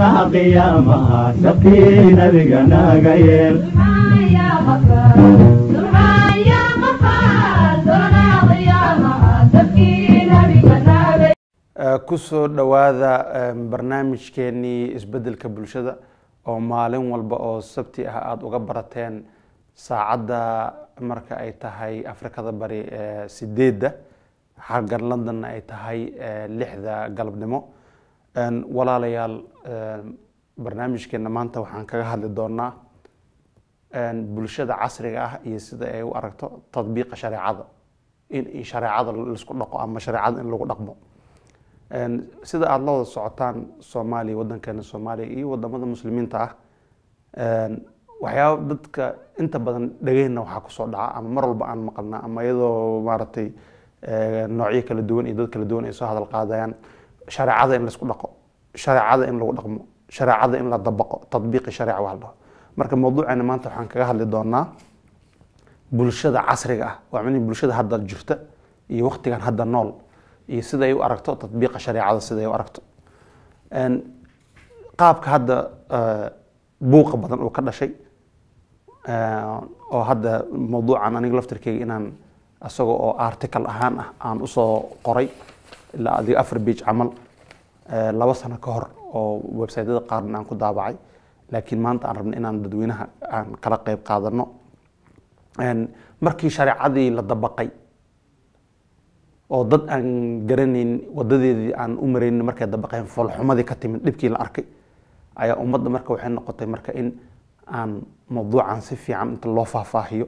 qiyaamaha sabkii nabiga naga yeel kusoo dhowaada barnaamijkeenii isbeddelka bulshada oo maalin walba oo sabti ah aada uga barateen saacadda marka ay tahay afrikada bari sideedda xaggan londonna ay tahay lixda galabnimo walaalayaal barnaamijkeena maanta waxaan kaga hadli doonaa bulshada casriga ah iyo sida ay u aragto tadbiiqa shareecada in shareecada laisku dhaqo ama shareecada in lagu dhaqmo sida aada la wada socotaan soomaaliya waddankeena soomaaliya iyo wadamada muslimiinta ah waxyaaba dadka inta badan dhegeyna waxaa kusoo dhaca ama mar walba aan maqalna ama iyadoo maaragtay noocyo kala duwan iyo dad kala duwan ay soo hadal qaadayaan shareecada in laisku dhaqo shareecada in lagu dhaqmo shareecada in la dabaqo tadbiiqi shareeca waa la dhaho marka mawduuceena maanta waxaan kaga hadli doonaa bulshada casriga ah waa micnihi bulshada hadda jirta iyo waqtigan hadda nool iyo sida ay u aragto tadbiiqa shareecada sida ay u aragto qaabka hadda buuqa badan uu ka dhashay oo hadda mawduucan aniga laftirkeyga inaan isaga oo article ahaan ah aan usoo qoray ilaa adiga afar bage camal laba sano ka hor oo websiteyada qaarna aan ku daabacay laakiin maanta aan rabna inaan dadweynaha aan kala qeyb qaadano markii shareecadii la dabaqay oo dad aan garanayn wadadeedii aan u maraynin markay dabaqeen foolxumadii ka timid dhibkii la arkay ayaa ummadda marka waxay noqotay marka in aan mawduucan si fiican inta loo faahfaahiyo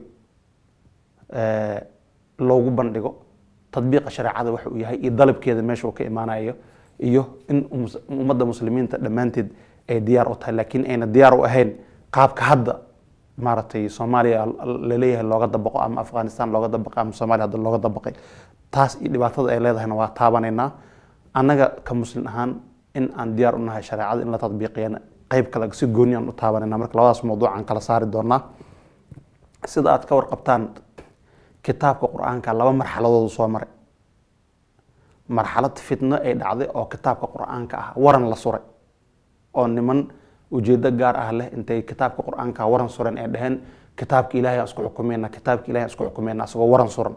loogu bandhigo tadbiiqa shareecada waxa uu yahay iyo dalabkeeda meesha uu ka imaanayo iyo in ummadda muslimiinta dhammaanteed ay diyaar u tahay laakiin ayna diyaar u ahayn qaabka hadda maaragtay soomaaliya laleeyahay looga dabaqo ama afghanistan looga dabaqay ama soomaaliya hadda looga dabaqay taas iyo dhibaatada ay leedahayna waa taabanaynaa annaga ka muslim ahaan in aan diyaar u nahay shareecada in la tadbiiqiyana qeyb kale si gooni aan u taabanayna marka labadaas mawduuc aan kala saari doonaa sida aad ka warqabtaan kitaabka qur-aanka laba marxaladoodu soo maray marxalad fitno ay dhacday oo kitaabka qur-aanka ah waran la suray oo niman ujeedo gaar ah leh intay kitaabka qur-aanka waran suran ay dhaheen kitaabka ilahay aan isku xukumeyna kitaabka ilahay aan isku xukumeyna asagoo waran suran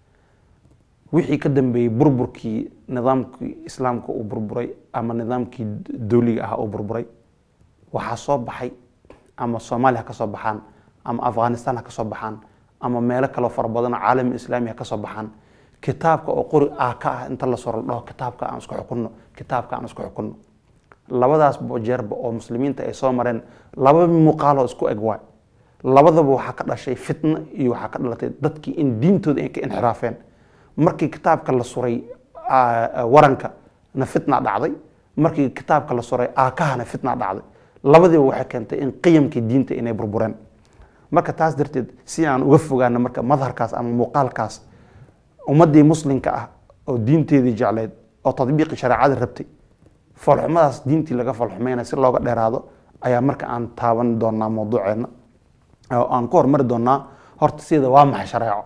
wixii ka dambeeyey burburkii nidaamkii islaamka uu burburay ama nidaamkii dowliga ah uu burburay waxaa soo baxay ama soomaaliya ha ka soo baxaan ama afghanistan ha ka soo baxaan ama meelo kaleo fara badanoo caalami islaami ha ka soo baxaan kitaabka oo qori ah ka ah inta la soro la dhaho kitaabka aan isku xukunno kitaabka aan isku xukunno labadaas jeerba oo muslimiinta ay soo mareen laba muuqaaloo isku eg waay labadaba waxaa ka dhashay fitno iyo waxaa ka dhalatay dadkii in diintooda ay ka inxiraafeen markii kitaabka la suray waranka na fitna dhacday markii kitaabka la suray aakahana fitna dhacday labadiiba waxay keentay in qiyamkii diinta inay burbureen marka taas darteed si aan uga fogaano marka madharkaas ama muuqaalkaas ummaddii muslimka ah oo diinteedii jecleyd oo tadbiiqi shareecada rabtay foolxumadaas diintii laga foolxumeynaya si looga dheeraado ayaa marka aan taaban doonaa mawduuceena oo aan ku hormari doonaa horta sida waa maxay shareeco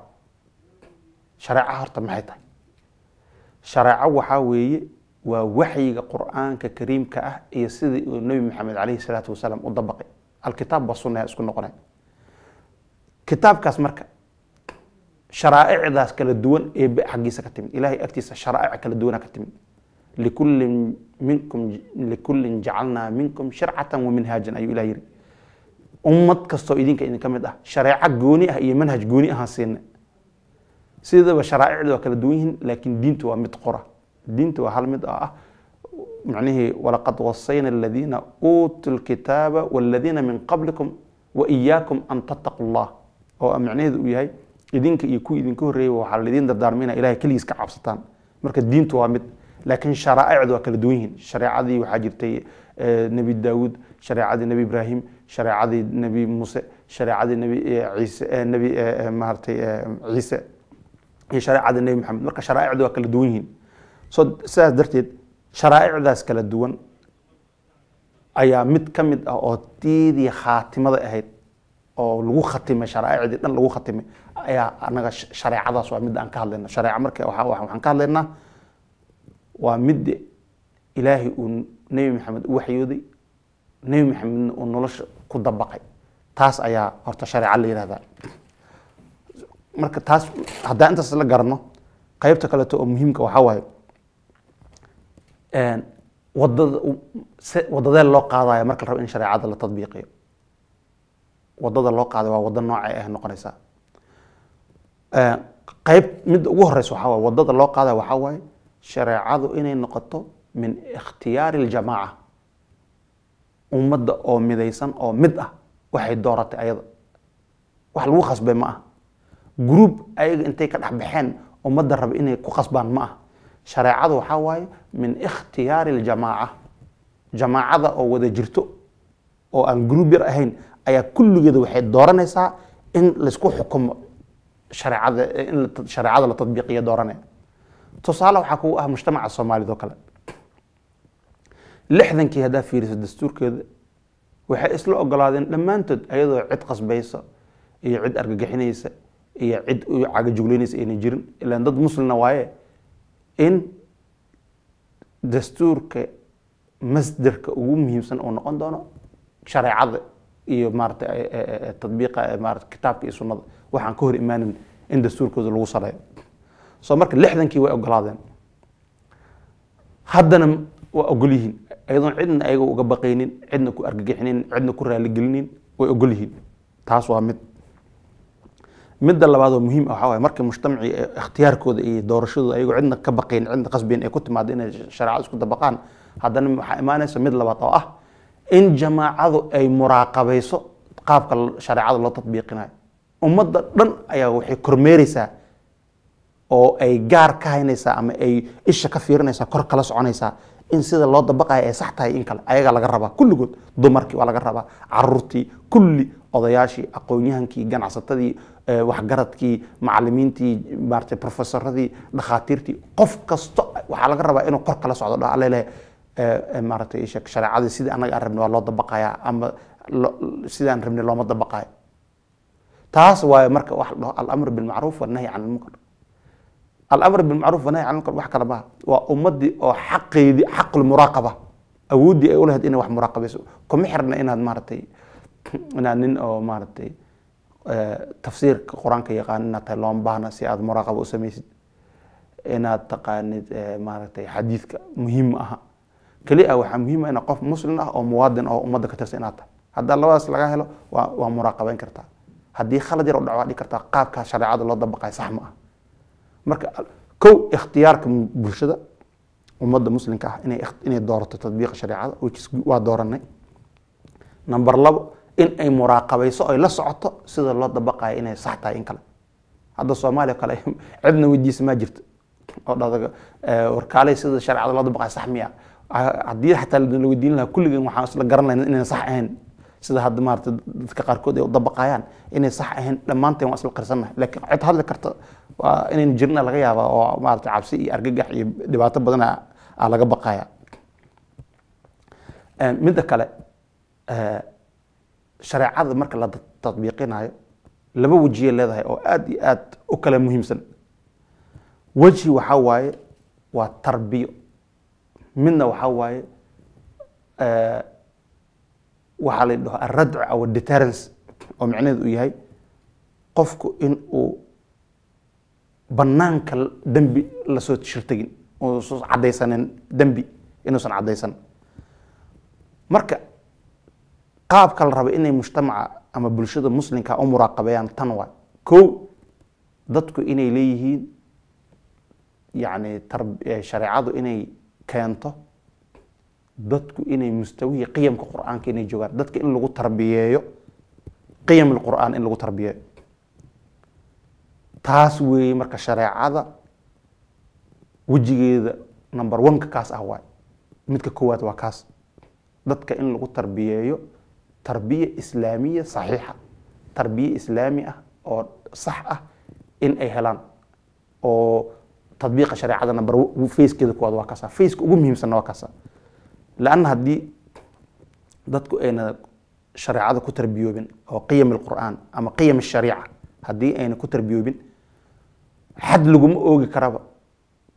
shareeco horta maxay tahay shareeco waxaa weeye waa waxyiga qur-aanka kariimka ah iyo sidii uu nebi maxamed caleyhi salaatu wasalaam u dabaqay alkitaab ba sunna isku noqonay kitaabkaas marka sharaa'icdaas kala duwan ee xaggiisa ka timid ilahay agtiisa sharaa'ic kala duwana ka timid likullin minkum likullin jacalnaa minkum shircatan wa minhaajan ayuu ilah yiri ummad kastoo idinka idinka mid ah shareeco gooni ah iyo manhaj gooni ahaan siina sidaba sharaa'icda waa kala duwan yihiin laakiin diintu waa mid qora diinta waa hal mid oo ah macnihii walaqad wasayna aladiina uutuu lkitaaba waladiina min qablikum wa iyaakum an tattaqu llah oo macnaheedu uu yahay idinka iyo kuwii idinka horreeyay waxaa laydin dardaarmayna ilahay keligiis ka cabsataan marka diintu waa mid laakiin sharaa'icdu waa kala duwan yihiin shareecadii waxaa jirtay nebi daawuud shareecadii nebi ibraahim shareecadii nebi muuse shareecadii nebi ciise nebi maaragtay ciise iyo shareecadii nebi maxamed marka sharaa'icdu waa kala duwan yihiin so sidaas darteed sharaa'icdaas kala duwan ayaa mid ka mid ah oo tiidii khaatimada ahayd oo lagu khatimay sharaa'icdii dhan lagu khatimay ayaa anaga shareecadaas waa midda aan ka hadlayna shareeca marka waxaan ka hadlaynaa waa midda ilaahay uu nebi maxamed u waxyooday nebi maxamedna uu nolosha ku dabaqay taas ayaa horta shareeca la yihahdaa marka taas haddaan intaas la garanno qaybta kaleeto oo muhiimka waxaa waaye wadada se wadadee loo qaadayo marka la rabo in shareecada la tadbiiqiyo wadada loo qaaday waa wado noocay ah noqonaysaa qayb midda ugu horeysa waxaa waaye wadada loo qaadayo waxaa waaye shareecadu inay noqoto min ikhtiyaari اljamaaca ummadda oo midaysan oo mid ah waxay dooratay ayada wax lagu khasbay ma ah group ayaga intay ka dhex baxeen ummadda raba inay ku khasbaan ma ah shareecadu waxaa waaye min ikhtiyaari اljamaaca jamaacada oo wada jirto oo aan group yar ahayn ayaa kulligeeda waxay dooranaysaa in laysku xukumo shareecada in shareecada la tadbiiqiyo dooranaya tusaale waxaa kugu ah mujtamaca soomaalida oo kale lixdankii haddaa fiiriso dastuurkeeda waxay isla ogolaadeen dhammaantood ayadoo cid qasbaysa iyo cid argagixinaysa iyo cid u cagajugleynaysa ayna jirin ilaan dad muslina waaye in dastuurka masderka ugu muhiimsan uu noqon doono shareecada iyo maarata tadbiiqa maarata kitaabka iyo sunnada waxaan ka hor imaanin in dastuurkooda lagu saleeyo soo marka lixdankii way ogolaadeen haddana waa ogol yihiin ayadoon cidna ayaga uga baqaynin cidna ku argagixinin cidna ku raaligelinin way ogol yihiin taas waa mid midda labaad oo muhiim ah waxaa waaye markii mujtamacii ikhtiyaarkooda iyo doorashadooda ayagoo cidna ka baqayn cidna qasbayn ay ku timaado inay shareecada isku dabaqaan haddana waxaa imaanaysa mid labaad oo ah in jamaacadu ay muraaqabayso qaabka shareecada loo tatbiiqinayo ummadda dhan ayaa waxay kormeereysaa oo ay gaar ka haynaysaa ama ay isha ka fiirinaysaa kor kala soconaysaa in sida loo dabaqayo ay sax tahay in kale ayagaa laga rabaa kulligood dumarkii waa laga rabaa caruurtii kulli odayaashii aqoon-yahankii ganacsatadii waxgaradkii macalimiintii maarata profesoradii dhakhaatiirtii qof kasto waxaa laga rabaa inuu kor kala socdo dha alele maaratay shareecadii sidii annaga aan rabnay waa loo dabaqayaa ama sidaan rabnay looma dabaqayo taas waaye marka waxa la dhaho alamr bilmacruuf wanahyi can ilmunkar alamr bilmacruuf wanahy can ilmunkar wax kale maha waa ummadii oo xaqeydii xaqulmuraaqaba awooddii ay u lahayd inay wax muraaqabayso kuma xirna inaad maaratay inaad nin oo maaratay tafsiirka qur-aanka yaqaan inaad tahay looma baahna si aad muraaqaba u samaysid inaad taqaanid maaratay xadiidka muhiim ma aha keli ah waxaa muhiim ah ina qof muslim ah oo muwaadin oo ummadda ka tirsan inaad tahay haddaa labadaas laga helo waa waa muraaqabeyn kartaa haddii khalad yar u dhaco waa dhigi kartaa qaabkaa shareecada loo dabaqayo sax ma ah marka kow ikhtiyaarka bulshada ummadda muslimka ah inay inay doorato tadbiiqa shareecada which is waa dooranay number labo in ay muraaqabayso ay la socoto sida loo dabaqayo inay sax tahay in kale hadda soomaaliya kale cidna weydiisa maa jirto oo dhadaga warkaalay sida shareecada loo dabaqayo sax miya haddii xataa la weydiin lahaa kulligeen waxaan isla garan lahayn inayna sax ahayn sida hadda maarata dadka qaarkood ay u dabaqayaan inay sax ahayn dhammaanteen waa isla qarsannahay laakiin cid hadli karta waa inaynu jirna laga yaaba oo maarata cabsi iyo argagax iyo dhibaato badan aa laga baqaya midda kale shareecada marka la tatbiiqinayo laba wejiyay leedahay oo aad iyo aad u kala muhiimsan weji waxaa waaye waa tarbiyo midna waxaa waaye waxaa la dhaho alradc aw deterrence oo micnaheedu uu yahay qofku in uu banaanka dembi lasoo shirtagin uusan caddaysanin dembi inuusan caddaysan marka qaabka la raba inay mujtamaca ama bulshada muslimka u muraaqabeeyaan tan waay kow dadku inay leeyihiin yacni shareecadu inay keento dadku inay mustawihii qiyamka qur-aanka inay joogaan dadka in lagu tarbiyeeyo qiyam lqur'aan in lagu tarbiyeeyo taas weeye marka shareecada wejigeeda number one-ka kaas ah waay midka koowaad waa kaas dadka in lagu tarbiyeeyo tarbiya islaamiya saxiixa tarbiye islaami ah oo sax ah in ay helaan oo tadbiiqa shareecada number facekeeda koowaad waa kaasa faceka ugu muhiimsanna waa kaasa lanna haddii dadku ayna shareecada ku tarbiyoobin oo qiyam alqur'aan ama qiyam ashariica haddii ayna ku tarbiyoobin xad laguma oogi karaba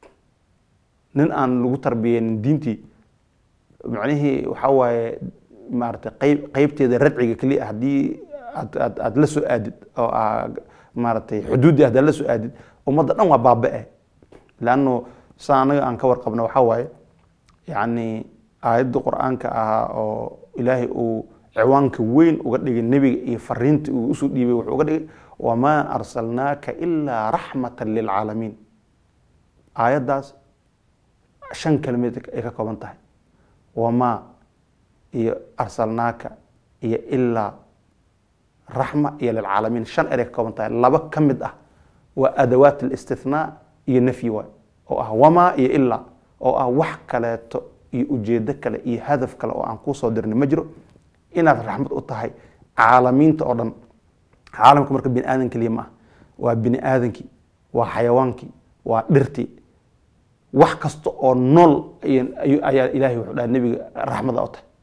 nin aan lagu tarbiyeynin diintii macnihii waxaa waaye maaragtay qayb qaybteeda radciga keliya haddii aad aad aad la soo aadid oo aa maaragtay xuduuddii haddaad la soo aadid ummadda dhan waa baaba-e leanno saa anaga aan ka warqabno waxaa waaye yacni aayadda qur-aanka ahaa oo ilaahay uu ciwaanka weyn uga dhigay nebiga iyo fariinta uu usoo dhiibay wuxuu uga dhigay wamaa arsalnaaka ilaa raxmatan lilcaalamiin aayaddaas shan kelmeed ay ka kooban tahay wamaa iyo arsalnaaka iyo ilaa raxma iyo lilcaalamiin shan eray ka kooban tahay laba ka mid ah waa adawaat alistithnaa iyo nafyi waay oo ah wamaa iyo ilaa oo ah wax kaleeto iyo ujeedo kale iyo hadaf kale oo aan kuusoo dirnay ma jiro inaad raxmad u tahay caalamiinta oo dhan caalamka marka bini aadan keliya ma ah waa bini aadankii waa xayawaankii waa dhirtii wax kasta oo nool ayaa ilaahay wuxuu dhaha nebiga raxmada u tahay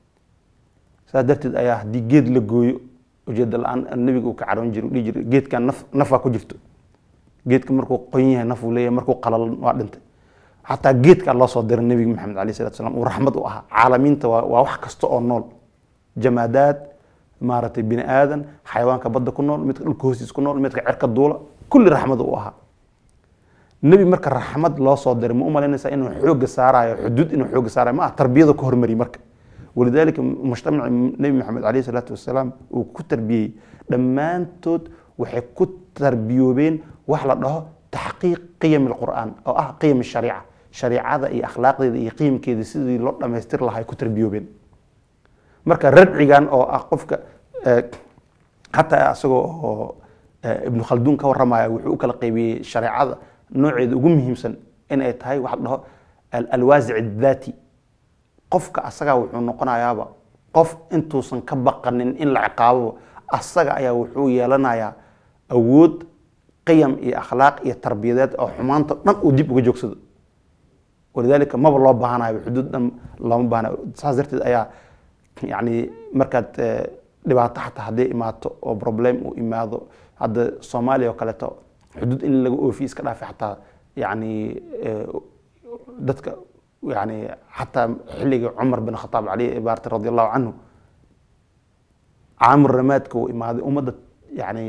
saas darteed ayaa haddii geed la gooyo ujeeda la-aan nebiga uu ka caroon jiro dhihi jira geedkan naf nafaa ku jirto geedka markuu qoyn yahay naf uu leeyahay markuu qalalan waa dhintay xataa geedkaa loo soo diray nebiga maxamed alayh salatu salam uu raxmad u ahaa caalamiinta waa waa wax kasta oo nool jamaadaad maaragtay bini aadan xayawaanka badda ku nool midka dhulka hoostiis ku nool midka cerka duula kulli raxmad u ahaa nebi marka raxmad loo soo diray ma u malaynaysaa inuu xooga saarayo xuduud inuu xooga saarayo ma ah tarbiyada ku hormariy marka walidaalika mujtamaci nebi maxamed alayh salaatu wasalaam uu ku tarbiyey dhammaantood waxay ku tarbiyoobeen wax la dhaho taxqiiq qiyam alqur'aan oo ah qiyam shariica shariicada iyo akhlaaqdeeda iyo qiyamkeeda sidii loo dhamaystir lahaa ay ku tarbiyoobeen marka radcigan oo ah qofka xataa isagoo oo ibnu khalduun ka waramaya wuxuu u kala qaybiyey shareecada nooceeda ugu muhiimsan inay tahay waxa la dhaho alwaasic daati qofka asagaa wuxuu noqonayaaba qof intuusan ka baqanin in la ciqaabo asaga ayaa wuxuu yeelanayaa awood qiyam iyo akhlaaq iyo tarbiyadeed oo xumaanta dhan uu dib uga joogsado walidaalika maba loo baahanayo xuduud dhan looma baahanayo saas darteed ayaa yacni markaad dhibaato xataa hadday imaato oo problem uu imaado hadda soomaaliya oo kaleeto xuduud in laga oofiye iska dhaafay xataa yacni dadka yani xataa xilligii cumar bin khataab cali baarti radi allahu canhu caamur ramaadka uu imaaday ummadda yani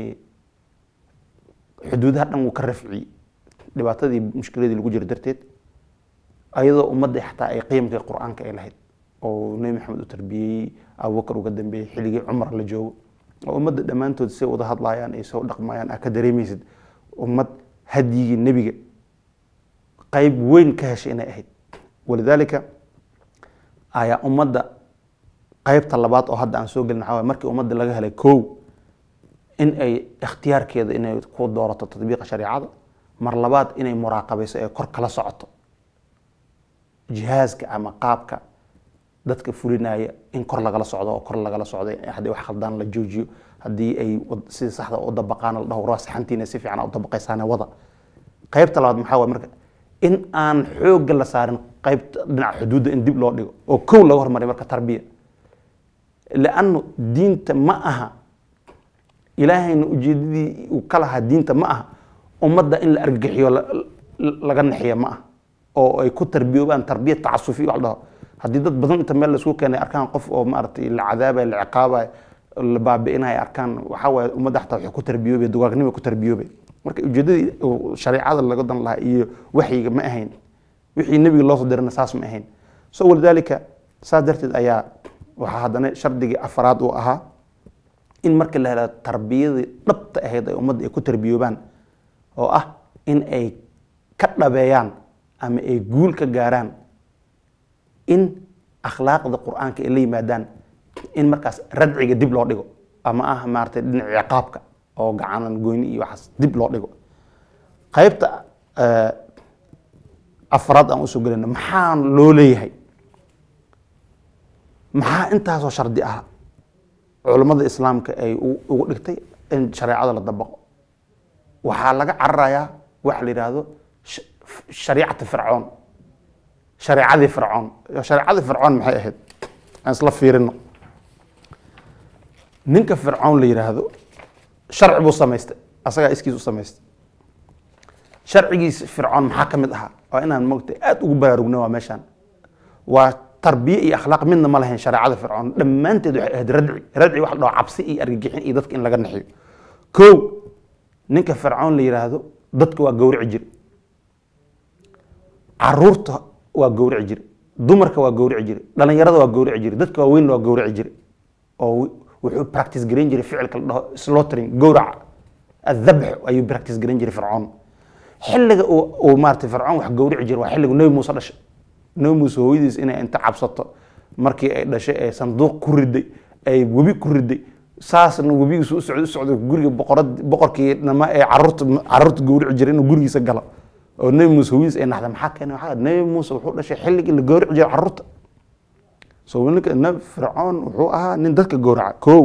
xuduudaha dhan wuu ka rafciyey dhibaatadii mushkiladii lagu jiro darteed ayadoo ummadda xataa ay qiyamkii qur-aanka ay lahayd oo nebi maxamed u tarbiyeyey abubakar uga dambeeyey xilligii cumar la joogo oo ummadda dhammaantood say wada hadlayaan ay soo dhaqmayaan aa ka dareemaysid ummad hadyigii nebiga qayb weyn ka heshay inay ahayd walidaalika ayaa ummadda qaybta labaad oo hadda aan soo gelin waxaa waye markii ummadda laga helay kow in ay ikhtiyaarkeeda inay ku doorato tatbiiqa shariicada mar labaad inay muraaqabayso ee kor kala socoto jihaaska ama qaabka dadka fulinaya in kor lagala socdo oo kor lagala socdo haddii wax khaldaan la joojiyo haddii ay sida saxda u dabaqaan la dhaho raasixantiina si fiican u dabaqaysaane wada qaybta labaad maxaa waye marka in aan xoogga la saarin qaybta dhinaca xuduudda in dib loo dhigo oo kow laga hormariyo marka tarbiya liannu diinta ma aha ilaahayna ujeedadii uu ka lahaa diinta ma aha ummadda in la argagixiyo laga naxiyo ma ah oo ay ku tarbiyoobaan tarbiya tacasufi wax la dhaho haddii dad badan inta meel laisku keenay arkaan qof oo maaragtay la cadaabay la ciqaabay la baabi'inaya arkaan waxaa waaye ummadda xataa waxay ku tarbiyoobay dugaagnimo ku tarbiyoobay marka ujeedadii shareecada laga dan lahaa iyo waxyiga ma ahayn wixii nebiga loo soo dirana saas ma ahayn so walidaalika saas darteed ayaa waxaa haddana shardigii afaraad uu ahaa in markii la hela tarbiyadii dhabta ahayd ay ummadda ay ku tarbiyoobaan oo ah in ay ka dhabeeyaan ama ay guul ka gaaraan in akhlaaqda qur-aanka ay la yimaadaan in markaas radciga dib loo dhigo ama ah maaratay dhinac ciqaabka oo gacanan goyni iyo waxaas dib loo dhigo qaybta afraad aan usoo gelina maxaa loo leeyahay maxaa intaasoo shardi ah culammada islaamka ay ugu dhigtay in shareecada la dabaqo waxaa laga cararayaa waxa la yidhaahdo shariicata fircoon shareecadii fircoon shareecadii fircoon maxay ahayd aan isla fiirino ninka fircoon la yidhaahdo sharci buu samaystay asagaa iskiis u samaystay sharcigiis fircoon maxaa ka mid ahaa waa inaan mogta aada ugu baraarugna waa meeshaan waa tarbiye iyo akhlaaq midna ma lahayn shareecada fircoon dhammaanteed waxay ahayd radci radci wax la dhaho cabsi iyo argagixin iyo dadka in laga naxiyo kow ninka fircoon la yidhaahdo dadka waa gowrici jire caruurta waa gowrici jire dumarka waa gowrici jire dhalinyarada waa gowrici jire dadka waaweynna waa gowrici jire oo wuxuu practice garan jiray ficilka la dhaho slaughtering gowraca adhabx ayuu practice garan jiray fircoon xilliga uu uu maaragtay fircoon wax gowrici jiray waa xilligu nebi muuse dhashay nebi muuse hooyadiis inay inta cabsato markii ay dhashay ee sanduuq ku riday ay webi ku riday saasna webigiisu u socdo u socdo guriga boqorad boqorkii nama ee caruurta caruurta gowrici jiray inuu gurigiisa galo oo nebi muuse hooyadiis ay naxda maxaa keenay waxaa nebi muuse wuxuu dhashay xilligii la gowrici jiray caruurta so ninka nabi fircoon wuxuu ahaa nin dadka gowraca kow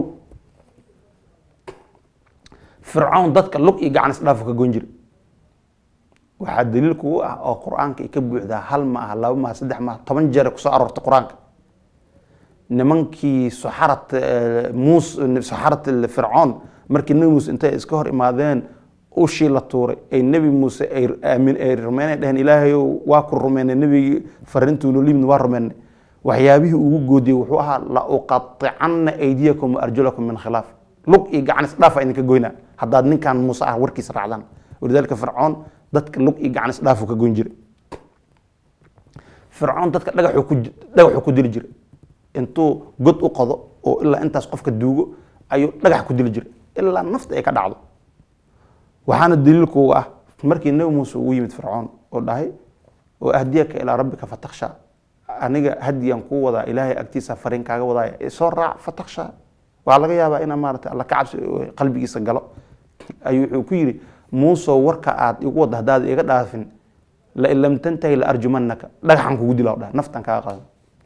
fircoon dadka lug iyo gacan isdhaafo ka goyn jiray waxaa daliil kugu ah oo qur-aanka ay ka buuxdaa hal ma aha laba maaha saddex maaha toban jeer kusoo aroortay qur-aanka nimankii saxarat muus saxarat fircoon markii nebi muuse intay iska hor imaadeen ushii la tuuray ay nebi muuse ay aamin ay rumeynay dheheen ilaahayow waa ku rumeynay nebigii farintuu noo limid waa rumeynay waxyaabihii ugu goodiyey wuxuu ahaa la uqaطicanna aydiyakum waarjulakum min khilaaf lug iyo gacan isdhaafa idinka goynaa haddaad ninkan muuse ah warkiisa raacdaan walidaalika fircoon dadka lug iyo gacan isdhaafu ka goyn jiray fircoon dadka dhagaxuu ku dhagaxuu ku dili jiray intuu god u qodo oo ilaa intaas qofka duugo ayuu dhagax ku dili jiray ilaa nafta ay ka dhacdo waxaana daliilkuuga ah markii nebi muuse ugu yimid fircoon oo dhahay oo ahdiyaka ilaa rabbika fataksha aniga hadiyaan kuu wadaa ilaahay agtiisa fariin kaaga wadaaya soo raac fataksha waxaa laga yaabaa inaa maarata alla ka cabsi qalbigiisa galo ayuu wuxuu ku yidhi muusow warka aad igu wadda haddaad iga dhaafin lain lam tantahi la arjumanaka dhagaxan kugu dila dhaha naftan kaaga qaado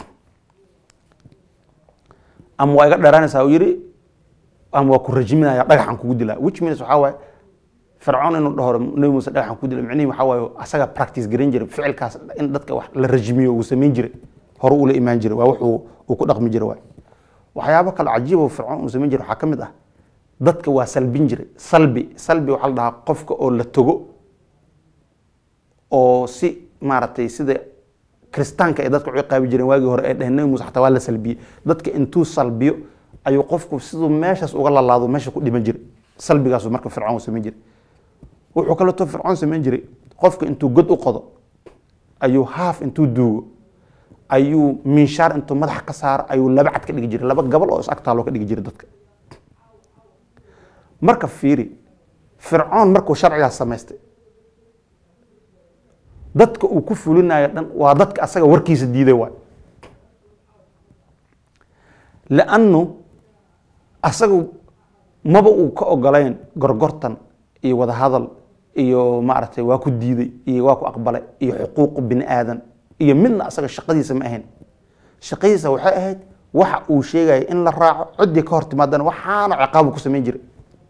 ama waa iga dheeraanaysaa uu yidhi ama waa ku rajiminaya dhagaxan kugu dilaa which means waxaa waaye fircoon inuu dhaho nebi muuse dhagaxan kugu dila micnihi waxaa waaye asaga practice garan jiray ficilkaas in dadka wax la rajimiyo uu samayn jiray hore uu la imaan jiray waa wuxuu uu ku dhaqmi jiray waay waxyaabo kale cajiib oo fircoon uu samayn jiray waxaa ka mid ah dadka waa salbin jiray salbi salbi waxaa la dhahaa qofka oo la togo oo si maaragtay sida kristaanka ay dadka u ciqaabi jireen waagii hore ay dheheen nebi muuse xataa waa la salbiyey dadka intuu salbiyo ayuu qofku siduu meeshaas uga lalaado meesha ku dhiman jiray salbigaasu marka fircoon samayn jiray wuxuu kaleeto fircoon samayn jiray qofka intuu god u qodo ayuu haaf intuu duugo ayuu minshaar intuu madaxa ka saaro ayuu laba cad ka dhigi jiray laba gabal oo is agtaaloo ka dhigi jiray dadka marka fiiri fircoon markuu sharcigaas samaystay dadka uu ku fulinayo dhan waa dadka asaga warkiisa diiday waay lannu asagu maba uu ka ogolayn gorgortan iyo wadahadal iyo maaragtay waa ku diiday iyo waa ku aqbalay iyo xuquuqu bini aadan iyo midna asaga shaqadiisa ma ahayn shaqadiisa waxay ahayd waxa uu sheegaya in la raaco ciddii ka hor timaadana waxaana ciqaabu ku samayn jiray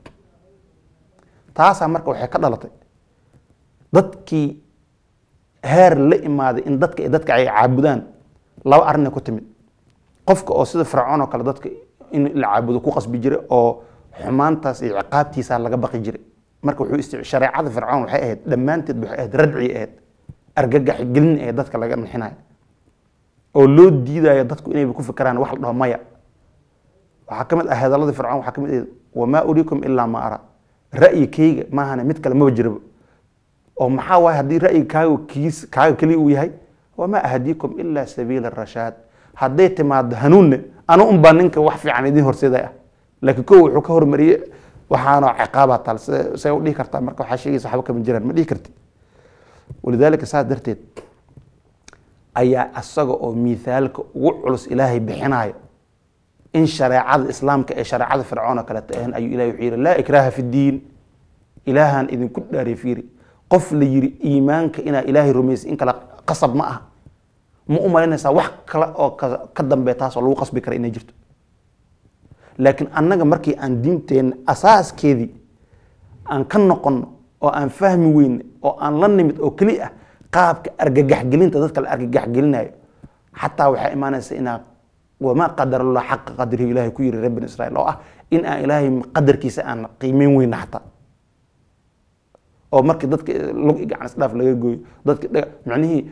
taasaa marka waxay ka dhalatay dadkii heer la imaaday in dadka dadka ay caabudaan laba arrinay ku timid qofka oo sida fircoon oo kale dadka in la caabudo ku qasbi jiray oo xumaantaas iyo ciqaabtiisa laga baqi jiray marka wuxuu isti shareecada fircoon waxay ahayd dhammaanteed waxay ahayd radci ahayd argagax gelin ahayd dadka laga nixinayo oo loo diidayo dadku inayba ku fikiraan wax la dhaho maya waxaa ka mid ah hadalladii fircoon waxaa ka mid ahayd wamaa uriikum ilaa ma ara ra'yikayga maahane mid kale maba jiraba oo maxaa waaye haddii ra'yiga kaaga kiis kaaga keliya uu yahay wamaa ahdiikum ilaa sabiila rashaad hadday timaado hanuunne anu unbaa ninka wax fiican idiin horseeday ah laakiin kow wuxuu ka hormariyey waxaana ciqaabaa taal say u dhihi kartaa marka waxaa sheegaysa waxba kama jiraan ma dhihi karti walidaalika saas darteed ayaa asaga oo miithaalka ugu culus ilaahay bixinayo in shareecada islaamka ee shareecada fircoon oo kaleeta ahan ayuu ilahay wuxuu yidhi laa ikraaha fi diin ilaahaan idinku dhaariy fiiri qof la yiri iimaanka inaa ilaahay rumaysay in kale qasab ma aha ma u malaynaysaa wax kale oo ka dambeya taas oo lagu qasbi kara inay jirto laakiin annaga markii aan diinteenna asaaskeedii aan ka noqonno oo aan fahmi weyne oo aan la nimid oo keli ah qaabka argagaxgelinta dadka la argagaxgelinayo xataa waxaa imaanaysa inaa wamaa qadarallah xaqa qadrihi ilahay ku yiri reer bani israiil oo ah in aan ilaahay qadarkiisa aan qiimeyn weyna xataa oo markii dadka lug i gacan isdhaaf laga gooyo dadka macnihii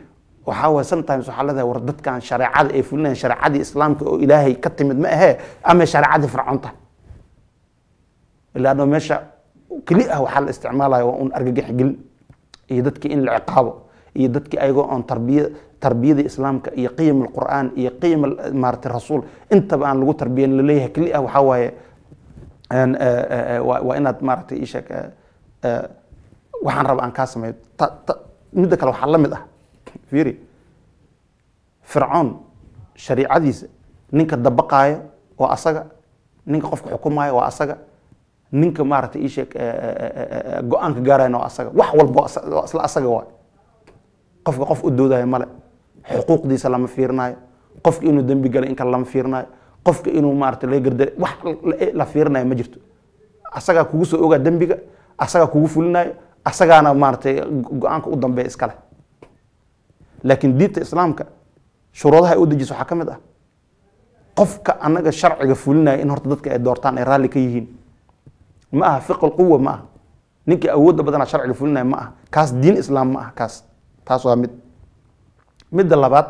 waxaa waye sometimes waxaa leedahay war dadkan shareecada ay fulinayaan shareecadii islaamka oo ilaahay ka timid ma ahee ama shareecadii fircoon tahay ilaano meesha keli ah waxaa la isticmaalaya waa un argagax gelin iyo dadkii in la ciqaabo iyo dadkii ayagoo oon tarbiya tarbiyadii islaamka iyo qiyam alqur'aan iyo qiyam al- maaragtay rasuul intaba aan lagu tarbiyan laleeyahay keli ah waxaa waaye een, eh, eh, eh, waa waa inaad maaragtay ii sheeg eh, eh, waxaan raba aan kaa sameeyo Ta- ta- midda kale waxaa la mid ah fiiri fircoon shariicadiisa ninka dabaqaayo waa asaga ninka qofka xukumaayo waa asaga ninka maaragtay ii sheeg eh, eh, eh, eh, go-aanka gaarayana waa asaga wax walba waa asa- waa isla asaga waay qofka qof u doodayo male xuquuqdiisa lama fiirinayo qofka inuu dembi galay in kale lama fiirinayo qofka inuu maarata laga garda wax la- la fiirinayo ma jirto asagaa kugu soo ogaa dembiga asagaa kugu fulinayo asagaana maaratay go-aanka u dambeeya iskale laakiin diinta islaamka shuruudaha ay u dejiso waxaa ka mid ah qofka anaga sharciga fulinaya in horta dadka ay doortaan ay raalli ka yihiin ma aha fiq lquwa ma aha ninkii awoodda badanaa sharciga fulinaya ma aha kaas diin islaam ma aha kaas taas waa mid midda labaad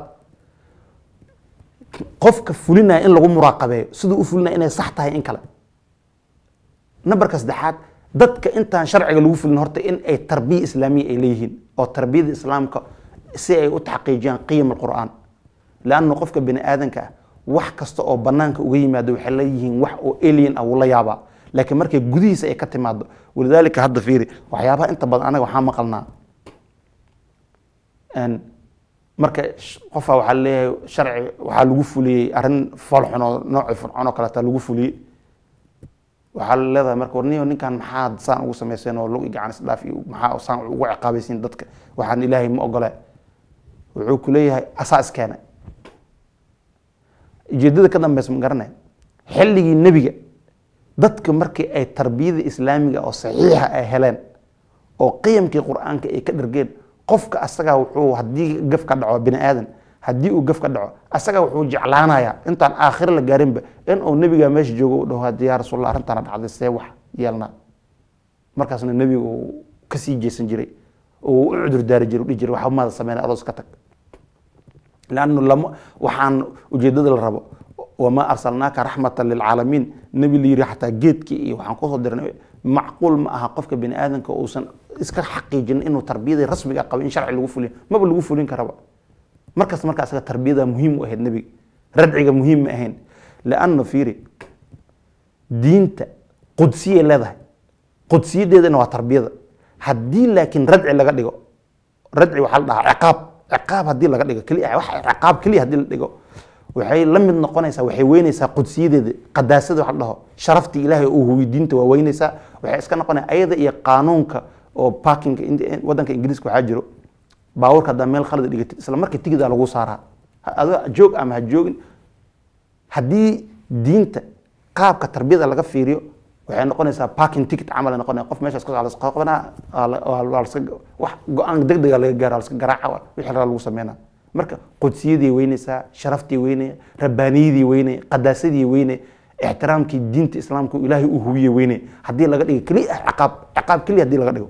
qofka fulinaya in lagu muraaqabeeyo siduu u fulinaya inay sax tahay in kale nambarka saddexaad dadka intaan sharciga lagu fulin horta in ay tarbiya islaamiya ay leeyihiin oo tarbiyada islaamka si ay u taxqiijiyaan qiyam alqur'aan leanna qofka bini aadanka ah wax kasta oo banaanka uga yimaado waxay leeyihiin wax oo alien ah wuu la yaabaa laakiin markay gudihiisa ay ka timaado walidaalika hadda fiiri waxyaabaha inta badan anaga waxaa maqalnaa een, marka sh- qofaa waxaa leeyahay sharci waxaa lagu fuliyey arrin foolxun oo noocii fircoon oo kaleeta lagu fuliyey waxaa la leedahay marka warniyo ninkan maxaad saan ugu samayseen oo lug iyo gacan isdhaaf iyo maxaa saan ugu ciqaabaysiin dadka waxaan ilaahay ma ogole wuxuu ku leeyahay asaa iskeenay ujeedada ka dambeysa ma garanay xilligii nebiga dadka markii ay tarbiyada islaamiga oo saxiixa ay heleen oo qiyamkii qur-aanka ay ka dhargeen qofka asagaa wuxuu haddii gaf ka dhaco bini aadan haddii uu gaf ka dhaco asagaa wuxuu jeclaanayaa intaan aakhiro la gaarinba in uu nebiga meesha joogo u dhaho hadii yaa rasuulallah arrintaana dhacday see wax yeelnaa markaasna nebiga uu kasii jeesan jiray oo u cudur daari jiray u dhihi jiray waxba maada sameynay aroos ka tag lannu lama waxaan ujeedada la rabo wamaa arsalnaaka raxmatan lilcaalamiin nebi la yiri xataa geedkii iyo waxaan kusoo dirnay macquul ma aha qofka bini aadanka uusan iska xaqiijin inuu tarbiyadii rasmiga qabo in sharci lagu fuliyo maba lagu fulin karaba markasta marka asaga tarbiyada muhiim u ahayd nebiga radciga muhiim ma ahayn lanna fiiri diinta qudsiyay leedahay qudsiyadeedana waa tarbiyada haddii laakiin radci laga dhigo radci waxaa la dhahaa ciqaab ciqaab haddii laga dhigo keliya wax ciqaab keliya haddii la dhigo waxay la mid noqonaysaa waxay weynaysaa qudsiyadeeda qadaasada wax la dhaho sharaftii ilaahay uu huwiy diinta waa weynaysaa waxay iska noqonaya ayada iyo qaanuunka oo parkinga in- wadanka ingiriiska waxaa jiro baabuurka haddaa meel khalad dhigatid isla markii tigidaa lagu saaraa Ha- adoo joog ama ha joogin haddii diinta qaabka tarbiyada laga fiiriyo waxay noqonaysaa parking ticket camal ay noqonaya qof meeshaas ka socda qabanaa wax go-aan degdega laga gaara laska garaaca wa- wixii raa lagu sameynaa marka qudsiyadii weynaysaa sharaftii weynaya rabbaaniyadii weynaya qadaasadii weynaya ixtiraamkii diinta islaamka uu ilaahay u huwiye weynaya haddii laga dhigo keliya ciqaab ciqaab keliya haddii laga dhigo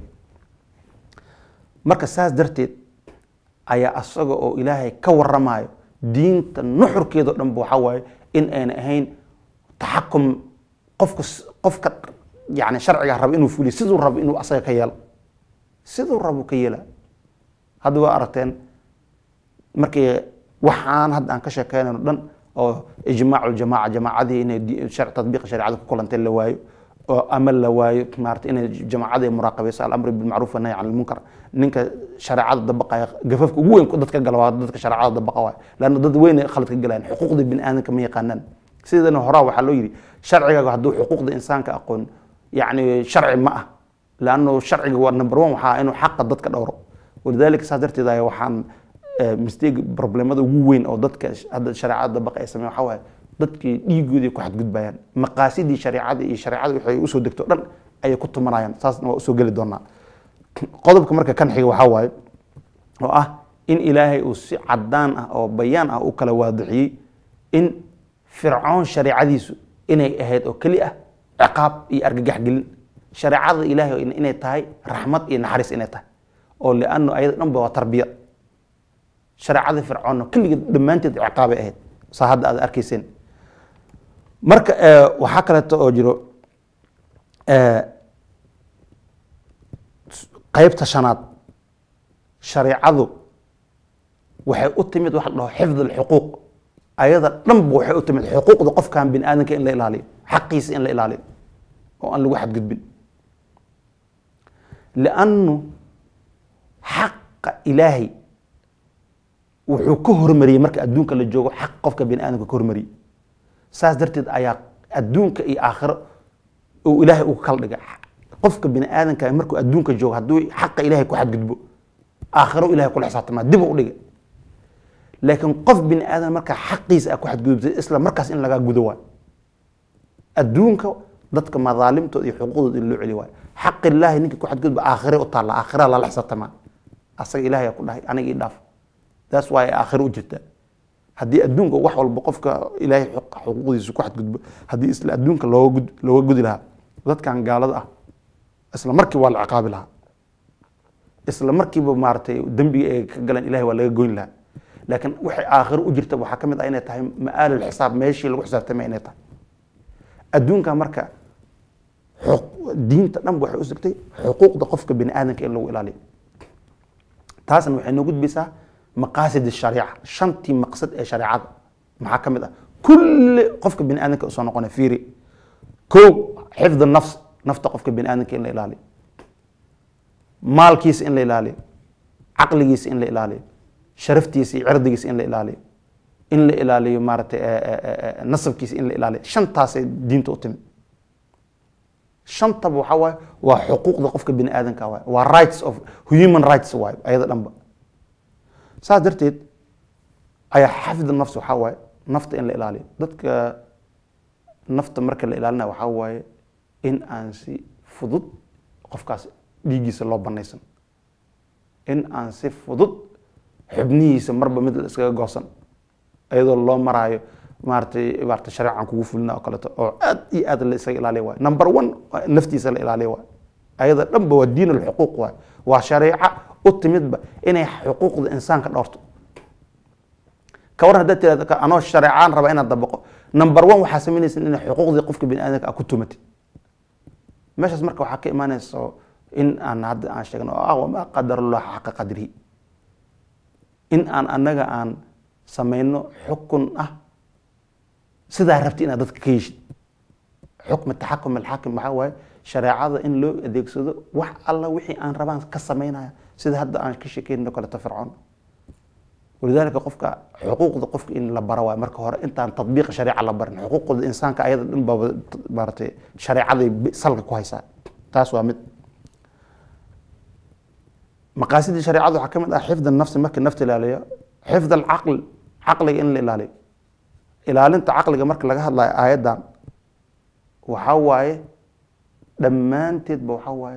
marka saas darteed ayaa asaga oo ilaahay ka waramayo diinta nuxurkeeda o dhanba waxaa waaye in ayna ahayn taxakum qofka s- qofka yani sharciga raba inuu fuliyo siduu rabo inuu asaga ka yeelo siduu rabo ka yeela hadda waa aragteen markii waxaan hadda aan ka sheekeynayno dhan oo ijmaac ljamaaca jamaacadii inay di- shar- tatbiiqa shareecada ku kulantay la waayo oo ama la waayo maarata inay jamaacadii muraaqabayso alamri bilmacruuf wanahy can lmunkar ninka shareecada dabaqaya gafafka ugu weyn dadka gala waa dadka shareecada dabaqa waay lanna dad weyn khalad ka galayaan xuquuqda bini aadamka ma yaqaanaan sidana horaa waxaa loo yidhi sharcigaaga hadduu xuquuqda insaanka aqoon yacni sharci ma ah lanno sharciga waa number one waxaa inuu xaqa dadka dhowro walidaalika saas darteed ayaa waxaan eh, mistake problemada ugu weyn oo dadka sh- hadda shareecada dabaqa ay sameeyaan waxaa waaye dadkii dhiigoodii ku xadgudbayaan maqaasidii shareecada iyo shareecada waxay usoo degto dhan ayay ku tumanayaan saasna waa usoo geli doonaa qodobka marka kan xiga waxaa waaye oo ah in ilaahay uu si cadaan ah oo bayaan ah u kala waadixiyey in fircoon shareecadiisu inay ahayd oo keli ah ciqaab iyo argagax gelin shareecada ilaahay inay tahay raxmad iyo naxariis inay tahay oo liano ayada dhanba waa tarbiya shareecadii fircoonna kulligeed dhammaanteed ciqaabay ahayd saa hadda aad arkayseen marka waxaa kaleeto oo jiro qaybta shanaad shareecadu waxay u timid waxa la dhaho xifd alxuquuq ayada dhanba waxay u timid xuquuqda qofkan bini aadamka in la ilaaliyo xaqiisa in la ilaaliyo oo aan lagu xadgudbin liannu xaqa ilaahay wuxuu ka hormariyey marka adduunka la joogo xaq qofka bini aadamka ka hormariyey saas darteed ayaa adduunka iyo aakhiro uu ilaahay uga kala dhigay qofka bini aadamka markuu adduunka joogo hadduu xaqa ilaahay ku xadgudbo aakhiro ilahay kula xisaabtamaa dib u dhigay laakiin qof bini aadam markaa xaqiisa a ku xadgudubtay isla markaas in lagaa gudo waay adduunka dadka madaalimtooda iyo xuquuqdooda in loo celi waayo xaq ilaahi ninkii ku xadgudba aakhire u taalla aakhira lala xisaabtamaa asaga ilahay ku dhahay aniga ii dhaaf taas waay aakhiro u jirta haddii adduunka wax walba qofka ilaahay xuquuqdiisa ku xadgudbo haddii isla adduunka looga gud looga gudi lahaa dadkan gaalada ah isla markii waa la ciqaabi lahaa isla markiiba maaragtay dembiga ay ka galeen ilahay waa laga goyn lahaa laakiin waxay aakhiro u jirta waxaa ka mid ah inay tahay ma'aalul xisaab meeshii lagu xisaabtamay inay tahay adduunka marka diinta dhan waxay u sugtay xuquuqda qofka bini aadamka in lagu ilaaliyo taasna waxay noo gudbaysaa maqaasid shariica shantii maqsad ee shareecada maxaa ka mid ah kulli qofka bini aadamka usoo noqonay fiiri kow xifd nafs nafta qofka bini aadamka in la ilaaliyo maalkiisa in la ilaaliyo caqligiisa in la ilaaliyo sharaftiisa iyo cirdigiisa in la ilaaliyo in la ilaaliyo maaragtay nasabkiisa in la ilaaliyo shantaasay diinta u timid shantaba waxaa waaye waa xuquuqda qofka bini aadamka waay waa rights of human rights waayo ayada dhanba saas darteed ayaa xafid nafs waxaa waaye nafta in la ilaaliyo dadka nafta marka la ilaalinayo waxaa waaye in aan si fudud qofkaas dhiiggiisa loo banaysan in aan si fudud xubnihiisa marba mid la iskaga goosan iyadoo loo maraayo maaratay maarata shareecan kugu fulina oo kaleeto oo aad iyo aad la isaga ilaaliya waayo number one naftiisa la ilaaliya waayo ayada dhanba waa diin alxuquuq waayo waa shareeca u timidba inay xuquuqda insaanka dhowrto ka waran haddaad tirahdo anoo shareecaan raba inaad dabaqo number one waxaa samaynaysa inay xuquuqdii qofka bini aadamka a ku tumatid meeshaas marka waxaa ka imaanaysa in aan hadda aan sheegno oo ah wamaa qadarullah xaqa qadrihi in aan annaga aan samayno xukun ah sidaa rabti inaad dadka ka yeshid xukmi taxakum alxaakim waxaa waaye shareecada in loo adeegsado wax alla wixii aan rabaan ka samaynaya sida hadda aan ka sheekeyno kaleto fircoon walidaalika qofka xuquuqda qofka in la baro waayo marka hore intaan tadbiiqa shareeca la barin xuquuqda insaanka ayada dhan baba maaratay shareecaday salka ku haysaa taas waa mid maqaasidii shareecada waxaa ka mid ah xifd nafsi marka nafta ilaaliyo xifd alcaql caqliga in la ilaaliyo ilaalinta caqliga marka laga hadlayo aayaddan waxaa waaye dhammaanteedba waxaa waaye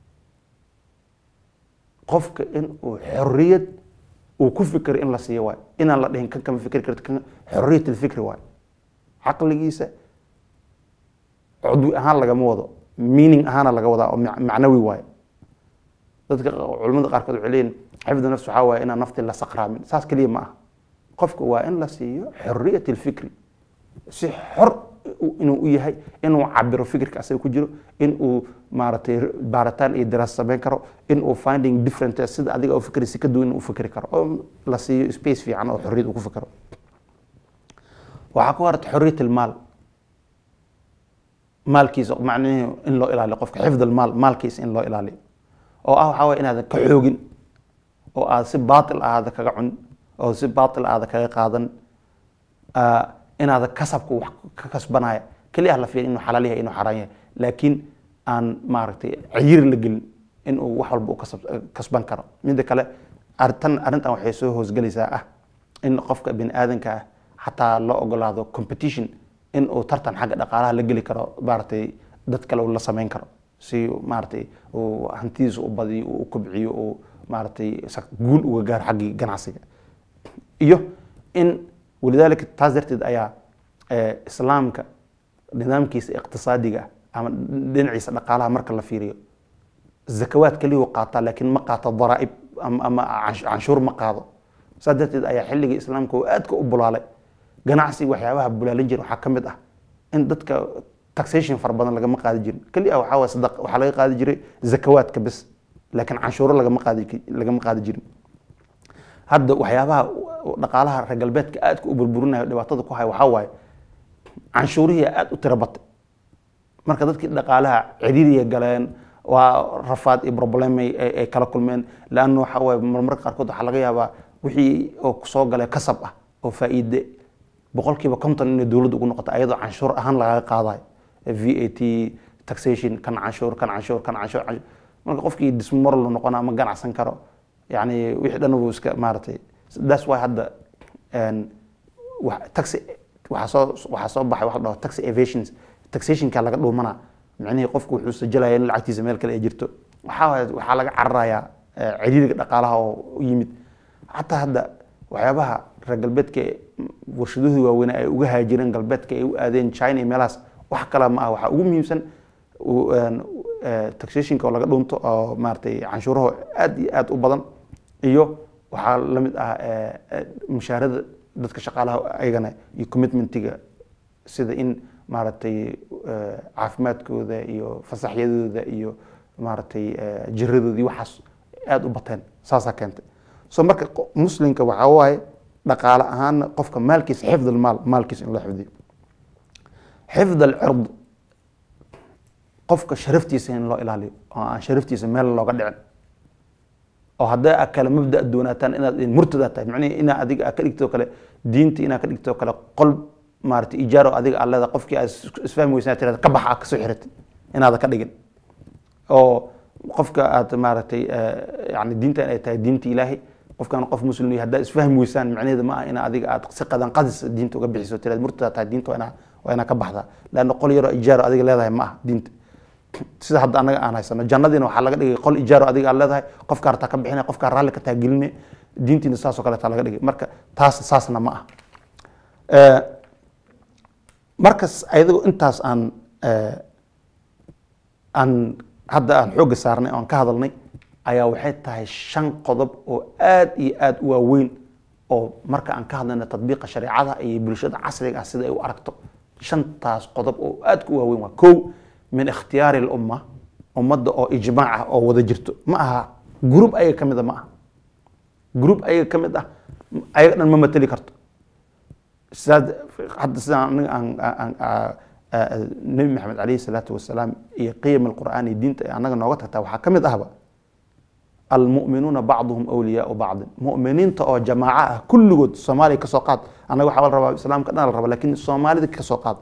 qofka in uu xoriyad uu ku fikiro in la siiyo waayo inaan la dhihin kan kama fikri karti kan xoriyat alfikri waayo caqligiisa cudwi ahaan lagama wado meaning ahaana laga wadaa oo macnawi waayo dadka culamada qaarkood waxay leeyihin xifdu nafs waxaa waaye inaan nafti la saqraamin saas keliya ma aha qofka waa in la siiyo xoriyat alfikri si xor inuu u yahay inuu cabiro fikirka asaga ku jiro in uu maaragtay baaritaan iyo daraas samayn karo in uu finding different sida adiga u fikri si ka duwan u fikri karo oo la siiyo space fiican oo xoriyad uu ku fikro waxaa ku harta xoriyat almaal maalkiisa macnihi in loo ilaaliyo qofka xifd almaal maalkiisa in loo ilaaliyo oo ah waxaa waye inaadan ka xoogin oo aad si baatil aada kaga cun oo si baatil aada kaga qaadan inaada kasabka wax ka kasbanaya keliya la fiirin inuu xalaal yahay inuu xaraan yahay laakiin aan maaragtay ciyir la gelin inuu wax walba u kasab kasban karo midda kale artan arrintan waxay soo hoosgelaysaa ah in qofka bini aadanka ah xataa loo ogolaado competition in uu tartan xagga dhaqaalaha la geli karo maaragtay dad kale uu la samayn karo si maaragtay uu hantidiisa u badiyo uu kobciyo uu maaragtay guul uga gaaro xaggii ganacsiga iyo in walidaalika taas darteed ayaa islaamka nidaamkiisa iqtisaadiga ama dhinaciisa dhaqaalaha marka la fiiriyo zakawaad keliyu qaataa laakiin ma qaato daraa'ib ama canshuur ma qaado saas darteed ayaa xilligii islaamka oo aadka u bulaalay ganacsi waxyaabaha bulaalin jira waxaa ka mid ah in dadka taxation fara badan lagama qaadi jirin keli ah waxaa waye sadaq waxaa laga qaadi jiray zakawaadka bes laakiin canshuuro lagama qaadi lagama qaadi jirin hadda waxyaabaha dhaqaalaha reer galbeedka aadka u burburinayo dhibaatada ku haya waxaa waaye canshuurihii aada u tiro batay marka dadkii dhaqaalaha ciriiriya galeen waa rafaad iyo problemay ay kala kulmeen leanna waxa waaye marmarka qaarkood waxaa laga yaabaa wixii oo kusoo galay kasab ah oo faa'iide boqolkiiba konton inay dowladda ugu noqoto ayadoo canshuur ahaan lagaga qaadayo v a t taxation kan canshuur kan canshuur kan canshuur marka qofkii dismoral noqona ma ganacsan karo yani wixii dhan buu iska maaragtay that's why hadda taxi waxaa soo waxaa soo baxay waxa la dhaho taxi evasions taxationka laga dhuumanaa micnihii qofku wuxuu sajalaya in lacagtiisa meel kale ay jirto waxaa waxaa laga cararayaa ciriiriga dhaqaalaha oo u yimid xataa hadda waxyaabaha reer galbeedka warshadahooda waaweyn ay uga haajireen galbeedka ay u aadeen china iyo meelahaas wax kale ma ah waxaa ugu muhiimsan taxationka oo laga dhunto oo maaragtay canshuuraha aad iyo aad u badan iyo waxaa la mid ah mushaarada dadka shaqaalaha ayagana iyo commitmentiga sida in maaragtay caafimaadkooda iyo fasaxyadooda iyo maaragtay jiradooda iyo waxaas aada u bateen saasaa keentay so marka muslimka waxaa waaye dhaqaale ahaana qofka maalkiisa xifd almaal maalkiisa in loo xifdiyo xifd alcird qofka sharaftiisa in loo ilaaliyo oo aan sharaftiisa meel looga dhicin oo hadday a kale mabda doonaataan inaad murtada tahay macnihi inaa adiga aa ka dhigtoo kale diinta inaa ka dhigtoo kale qol maarata ijaaro adiga aad leedahay qofkii aad isfahmi weysan tirada ka baxa kasoo xiratay inaada ka dhigin oo qofka aad maaragtay yani diintan ay tahay diinta ilaahay qofkan qof muslim yahay haddaad isfahmi weysaan macnaheeda ma ah ina adiga aad si qadan qadis diinta uga bixiso tirada murtada tahay diinta waa inaa waa inaa ka baxdaa leanna qol yaroo ijaaro adiga leedahay ma ah diinta sida hadda anaga aan haysano jannadiina waxaa laga dhigay qol ijaaro adiga aad leedahay qofka hartaa ka bixinay qofka raalli ka taageline diintiina saasoo kaleeta laga dhigay marka taas saasna ma ah markas ayadoo intaas aan aan hadda aan xoogga saarnay oan ka hadalnay ayaa waxay tahay shan qodob oo aad iyo aad u waaweyn oo marka aan ka hadlayna tadbiiqa shareecada iyo bulshada casriga ah sida ay u aragto shantaas qodob oo aad ku waaweyn waa kow min ikhtiyaari lumma ummadda oo ijmaac ah oo wada jirto ma aha group ayaga ka mid a ma aha group ayaga ka mid ah ayaga dhan ma mateli karto sidaas hadda sidaan aniga aan nebi maxamed calayhi salaatu wasalaam iyo qiyam alqur'aan iyo diinta ee annaga nooga tagtaa waxaa ka mid ahba almu'minuuna bacduhum awliyaau bacdin mu'miniinta oo jamaaco ah kulligood soomaaliya kasoo qaad annaga waxaa la rabaa islaamka dhan la rabaa lakin soomaalida kasoo qaad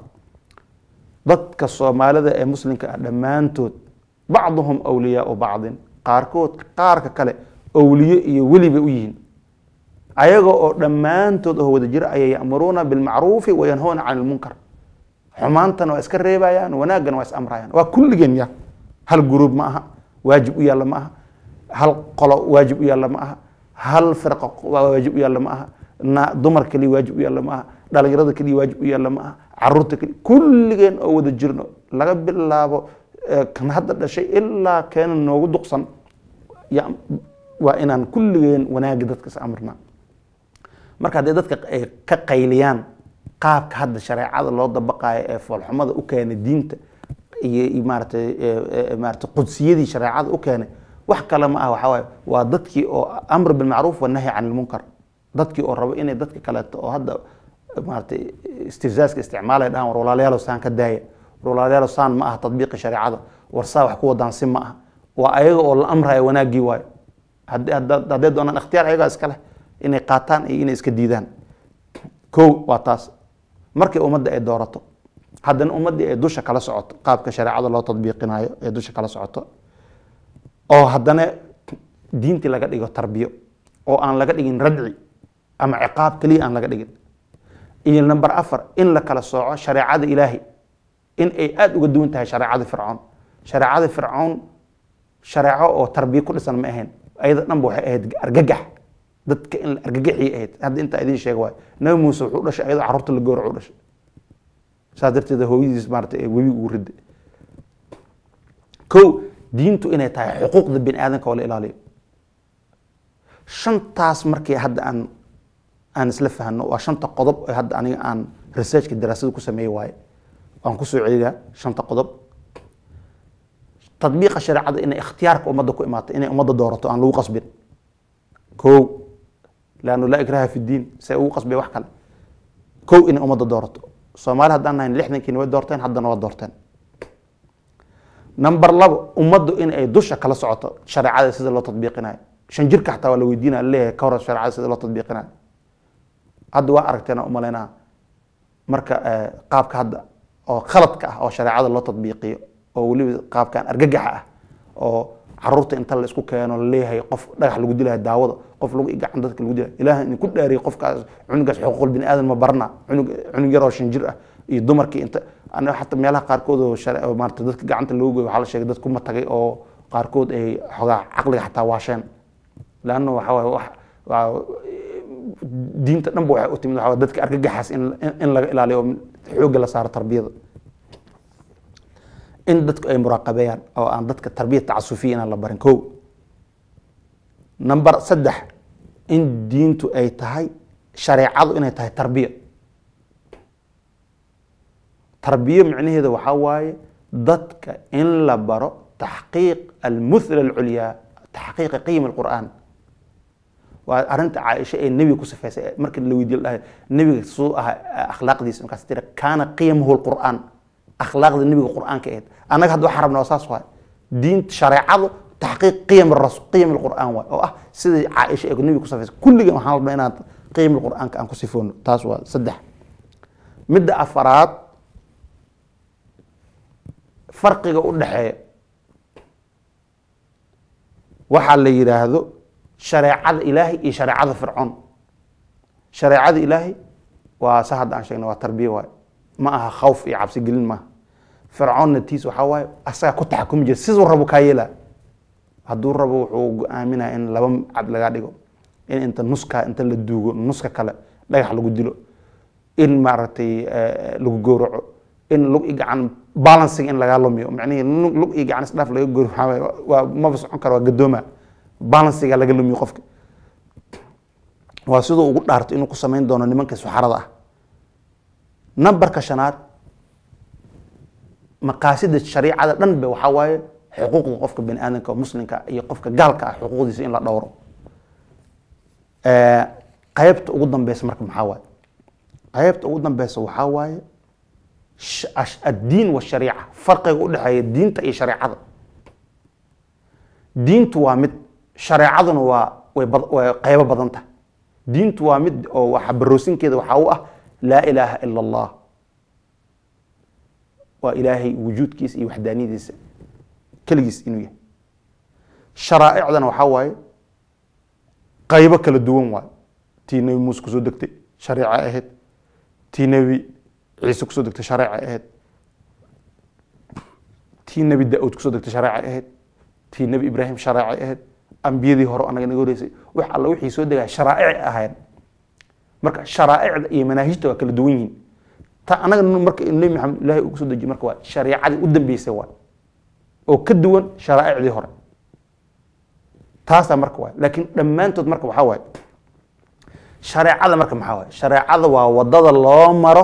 dadka soomaalida ee muslimka ah dhammaantood bacduhum awliyaau bacdin qaarkood qaarka kale awliye iyo weli bay u yihiin ayaga oo dhammaantood oo wada jira ayay ya'muruuna bilmacruufi wayanhawna can ilmunkar xumaantana waa iska reebayaan wanaaggana waa is amrayaan waa kulligeen ya hal guruub ma aha waajib u yaalla ma aha hal qolo waajib u yaalla ma aha hal firqo waajib u yaalla ma aha na dumar keliya waajib u yaalla ma aha dhalinyarada keliya waajib u yaalla ma aha caruurta keliya kulligeen oo wada jirno laga bilaabo kan hadda dhashay ilaa keena noogu duqsan waa inaan kulligeen wanaagga dadka is amrnaa marka haddii dadka ay ka qayliyaan qaabka hadda shareecada loo dabaqaayo ee foolxumada u keenay diinta iyo maaratay maaratay qudsiyadii shareecada u keenay wax kale ma ah waxaa waaye waa dadkii oo amr bilmacruuf wanahyi can ilmunkar dadkii oo rabo inay dadka kaleeto oo hadda maaratay istifzaaska isticmaalay dhahan war walaalayaalow saan ka daaya war walaalayaalow saan ma aha tadbiiqi shareecada war saa wax ku wadaan si ma aha waa ayaga oo la amraya wanaaggii waayo hadday doonaan ikhtiyaar ayagaa iska leh inay qaataan iyo inay iska diidaan kow waa taas markii ummadda ay doorato haddana ummaddii ay dusha kala socoto qaabka shareecada loo tadbiiqinayo ee dusha kala socoto oo haddana diintii laga dhigo tarbiyo oo aan laga dhigin radci ama ciqaab keliya aan laga dhigin iyo number afar in la kala sooco shareecada ilaahi in ay aada uga duwan tahay shareecada fircoon shareecada fircoon shareeco oo tarbiyo ku dhisan ma ahayn ayada dhanba waxay ahayd argagax dadka in la argagaxii ahayd hadda intaa idiin sheega waayo nabi muuse wuxuu dhashay ayadoo carruurta la gowrac u dhashay saas darteed hooyadiis maarata ee webi ugu riday kow diintu inay tahay xuquuqda bini aadamka oo la ilaaliyo shantaas markii hadda aan aan isla fahno waa shanta qodob ee hadda aniga aan researchka daraasada ku sameeyey waaye waan kusoo celiyaa shanta qodob tadbiiqa shareecada inay ikhtiyaarka ummadda ku imaato inay ummadda doorato aan lagu qasbin kow laannu laa ikraha fi diin se ugu qasbay wax kale kow inay ummadda doorato soomaali haddaan nahayn lixdankiina way doorteen haddana waa doorteen number labo ummaddu in ay dusha kala socoto shareecada sida loo tadbiiqinayo shan jirka xataa waa la weydiinaya leeyahay ka hor shareecada sida loo tadbiiqinayo hadda waa aragteen umaleynaa marka eh, qaabka hadda oo khaladka ah oo shareecada loo tadbiiqiyo oo weliba qaabkan argagaxa ah oo caruurta inta la isku keeno laleeyahay qof dhagax lagu dilayo daawada qof lagu gacan dadka lagu dilayo ilaah idinku dhaariyay qofkaas cunugaas xuquuqul bini aadan ma barna cunug cunug yar oo shan jir ah iyo dumarkii inta aniga xataa meelaha qaarkood oo share oo maarata dadka gacanta loogu goyo waxaa la sheegay dad kuma tagay oo qaarkood ay xogaa caqliga xataa waasheen laanna waxa waaye wax waa diinta dhanba waxay u timid waxa waaye dadka argagaxaas in in- in laga ilaaliyo oo xoogga la saaro tarbiyada in dadku ay muraaqabeeyaan oo aan dadka tarbiyad tacasufiya inaan la barin kow number saddex in diintu ay tahay shareecadu inay tahay tarbiya tarbiya micnaheeda waxaa waaye dadka in la baro taxqiiq almuthla alculyaa taxqiiqa qiyam alqur'aan waa arrinta caaisha ee nebiga ku sifaysay markii la weydiiyo dhahay nebiga suu ahaa akhlaaqdiisa markaas tira kaana qiyamuhu lqur'aan akhlaaqda nebiga qur'aanka ahayd annaga hadda waxaan rabnaa waa saas waay diinta shareecadu taxqiiq qiyam rasul qiyam alqur'aan waay oo ah sidai caaisha ee nebiga ku sifaysay kulligan waxaan rabnaa inaan qiyam alqur'aanka aan ku sifoono taas waa saddex midda afaraad farqiga u dhexeeya waxaa la yidhaahdo shareecada ilaahay iyo shareecada fircoon shareecada ilaahay waa sa hadda aan sheegna waa tarbiya waaye ma aha khawf iyo cabsi gelin maaha fircoonna tiis waxaa waaye asaga ku taxakumi jira siduu rabo kaa yeelaa hadduu rabo wuxuu go-aaminaya in laba cad laga dhigo in inta nuska inta la duugo nuska kale dhagax lagu dilo in maaragtay eh, lagu gowraco in lug i gacan balancing in lagaa lumiyo macnihii lug lug iyo gacan isdhaaf laga gowraco waxaa waaye waa maba socon karo waa gadooma balansiga laga lumiyo qofka waa siduu ugu dhaarto inuu ku samayn doono nimanka suxarada ah nambarka shanaad maqaasida shariicada dhan be waxaa waaye xuquuqda qofka bani aadamka oo muslimka iyo qofka gaalka ah xuquuqdiisa in la dhowro Eh, qaybta ugu dambeysa marka maxaa waaye qaybta ugu dambeysa waxaa waaye sh- ash- addiin washariica farqiga u dhexeeya diinta iyo shareecada diintu waa mid shareecaduna waa way bad- way qaybo badan tahay diintu waa mid oo waxa baroosinkeeda waxaa u ah laa ilaaha ila allah waa ilaahay wujuudkiisa iyo waxdaaniyadiisa keligiis inuu yahay sharaa'icdana waxaa waaye qaybo kala duwan waaye tii nebi muuse kusoo degtay shareeca ahayd tii nebi ciise kusoo degtay shareeca ahayd tii nebi da-uud kusoo degtay shareeca ahayd tii nebi ibraahim shareeca ahayd ambiyadii hore anaga naga horeysay wax alla wixii soo degaya sharaa'ic ahayd marka sharaa'icda iyo manaahijta waa kala duwan yihiin ta anaga marka nebi maxamed ilaahay uu kusoo dejiye marka waa shareecadii u dambeysay waay oo ka duwan sharaa'icdii hore taasaa marka waay laakiin dhammaantood marka waxaa waaye shareecada marka maxaa waaye shareecada waa wadada loo maro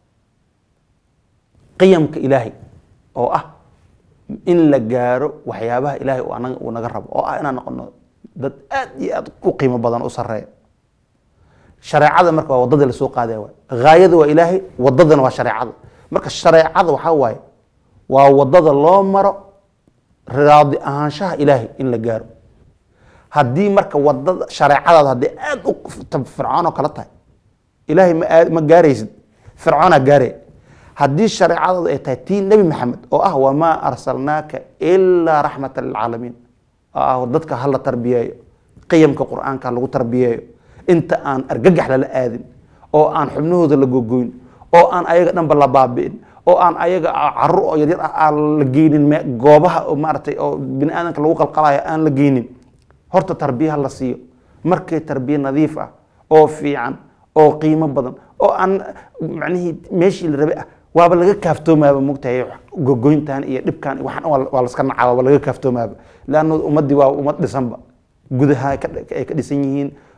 qiyamka ilaahay oo ah in la gaaro waxyaabaha ilaahay uu anaga uu naga rabo oo ah inaan noqono dad aad iyo aad u qiimo badan u sareeya shareecada marka waa wadada lasoo qaadaya waay haayada waa ilaahay wadadana waa shareecada marka shareecada waxaa waaye waa wadada loo maro raadi ahaanshaha ilaahay in la gaaro haddii marka wadada shareecadaada haddii aad u fircoon oo kale tahay ilaahay ma aad- ma gaaraysid fircoonaa gaaraya haddii shareecadaadu ay tahay tii nebi maxamed oo ah wamaa arsalnaaka ilaa raxmata lilcaalamiin oo ah dadka hala tarbiyeeyo qiyamka qur-aanka ha lagu tarbiyeeyo inta aan argagax lala aadin oo aan xubnahooda la gogoyn oo aan ayaga dhanba la baabi'in oo aan ayaga carruur oo yaryar ah aan la geynin me- goobaha oo maaragtay oo bini aadamka lagu qalqalayo aan la geynin horta tarbiyaha la siiyo markay tarbiye nadiif ah oo fiican oo qiimo badan oo aan macnihii meeshii la rabay ah waaba laga kaaftoomaaba mogtahay gogoyntan iyo dhibkan iyo waxaan waa waa laska nacaa waaba laga kaaftoomaaba leanna ummaddii waa ummad dhisanba gudaha ay ka- ay ka dhisan yihiin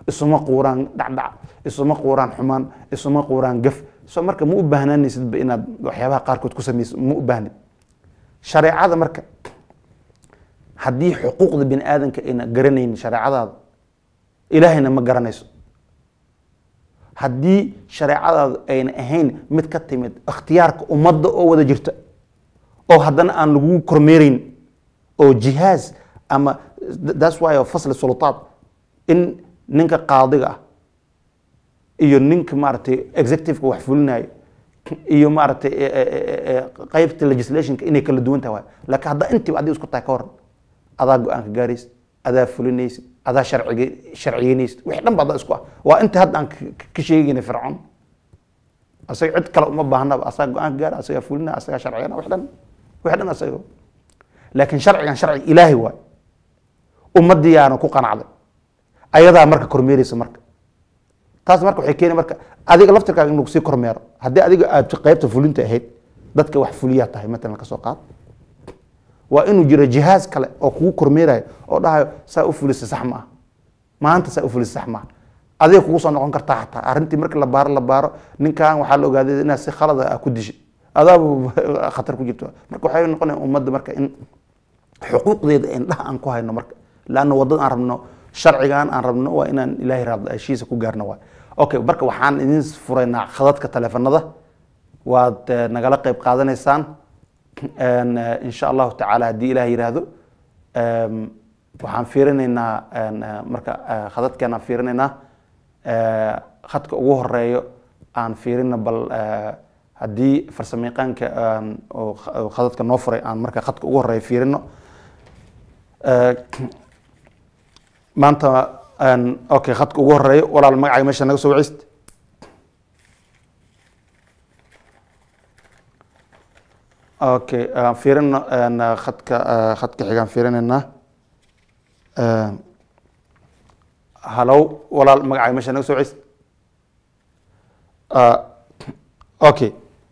isuma quuraan dhacdhac isuma quuraan xumaan isuma quuraan gaf so marka ma u baahnaanaysidba inaad waxyaabaha qaarkood ku samayso ma u baahnid shareecada marka haddii xuquuqda bini aadamka ayna garanaynin shareecadaada ilaahayna ma garanayso haddii shareecadaadu ayna ahayn mid ka timid ikhtiyaarka ummadda oo wada jirta oo haddana aan lagu kormeerayn oo jihaaz ama that's why fasli sultaad in ninka qaadiga ah iyo ninka maaragtay executiveka wax fulinayo iyo maaragtay qeybta legislationka inay kala duwan tahay waay laakiin haddaa intiiba adiga isku tahay ka waran adaa go-aanka gaaraysid adaa fulinaysid adaa sharciga sharciyeynaysid wixii dhan ba adaa isku ah waa inta hadda aan ka sheegayna fircoon asaga cid kale uma baahnaba asaga go-aanka gaara asagaa fulina asagaa sharciyana wax dhan wixii dhan asaga laakiin sharcigan sharci ilaahi waay ummadiyaana ku qanacday ayadaa marka kormeereysa marka taas marka waxay keeni marka adiga laftirkaaga in lagu sii kormeero haddii adiga aad qeybta fulinta ahayd dadka wax fuliyaa tahay matalan kasoo qaad waa inuu jiro jihaaz kale oo kugu kormeerayo oo dhahayo saa u fulisa sax ma ah maanta saa u fulisa sax ma ah adiga kugu soo noqon kartaa xataa arrintii markii la baaro la baaro ninkan waxaa la ogaaday inaad si khalada ah ku dishay adaaba khatar ku jirto marka waxay noqonaya ummadda marka in xuquuqdeeda indhaha aan ku hayno marka laanna waddada aan rabno sharcigan aan rabno waa inaan ilaahay raadla heshiisa ku gaarno waay okay marka waxaan idin furaynaa khadadka taleefanada waad nagala qeyb qaadanaysaan insha allahu tacaala haddii ilaah yiraahdo waxaan fiirinaynaa marka khadadkeenaan fiirinaynaa khadka ugu horeeyo aan fiirina bal haddii farsamayaqaanka khadadka noo furay aan marka khadka ugu horeeyo fiirino maanta okay khadka ugu horeeyo walaal magacaaga meesha naga soo wacist okay fiirino khadka khadka xigaan fiirinaynaa halow walaal magacaaga meesha naga soo wacist okay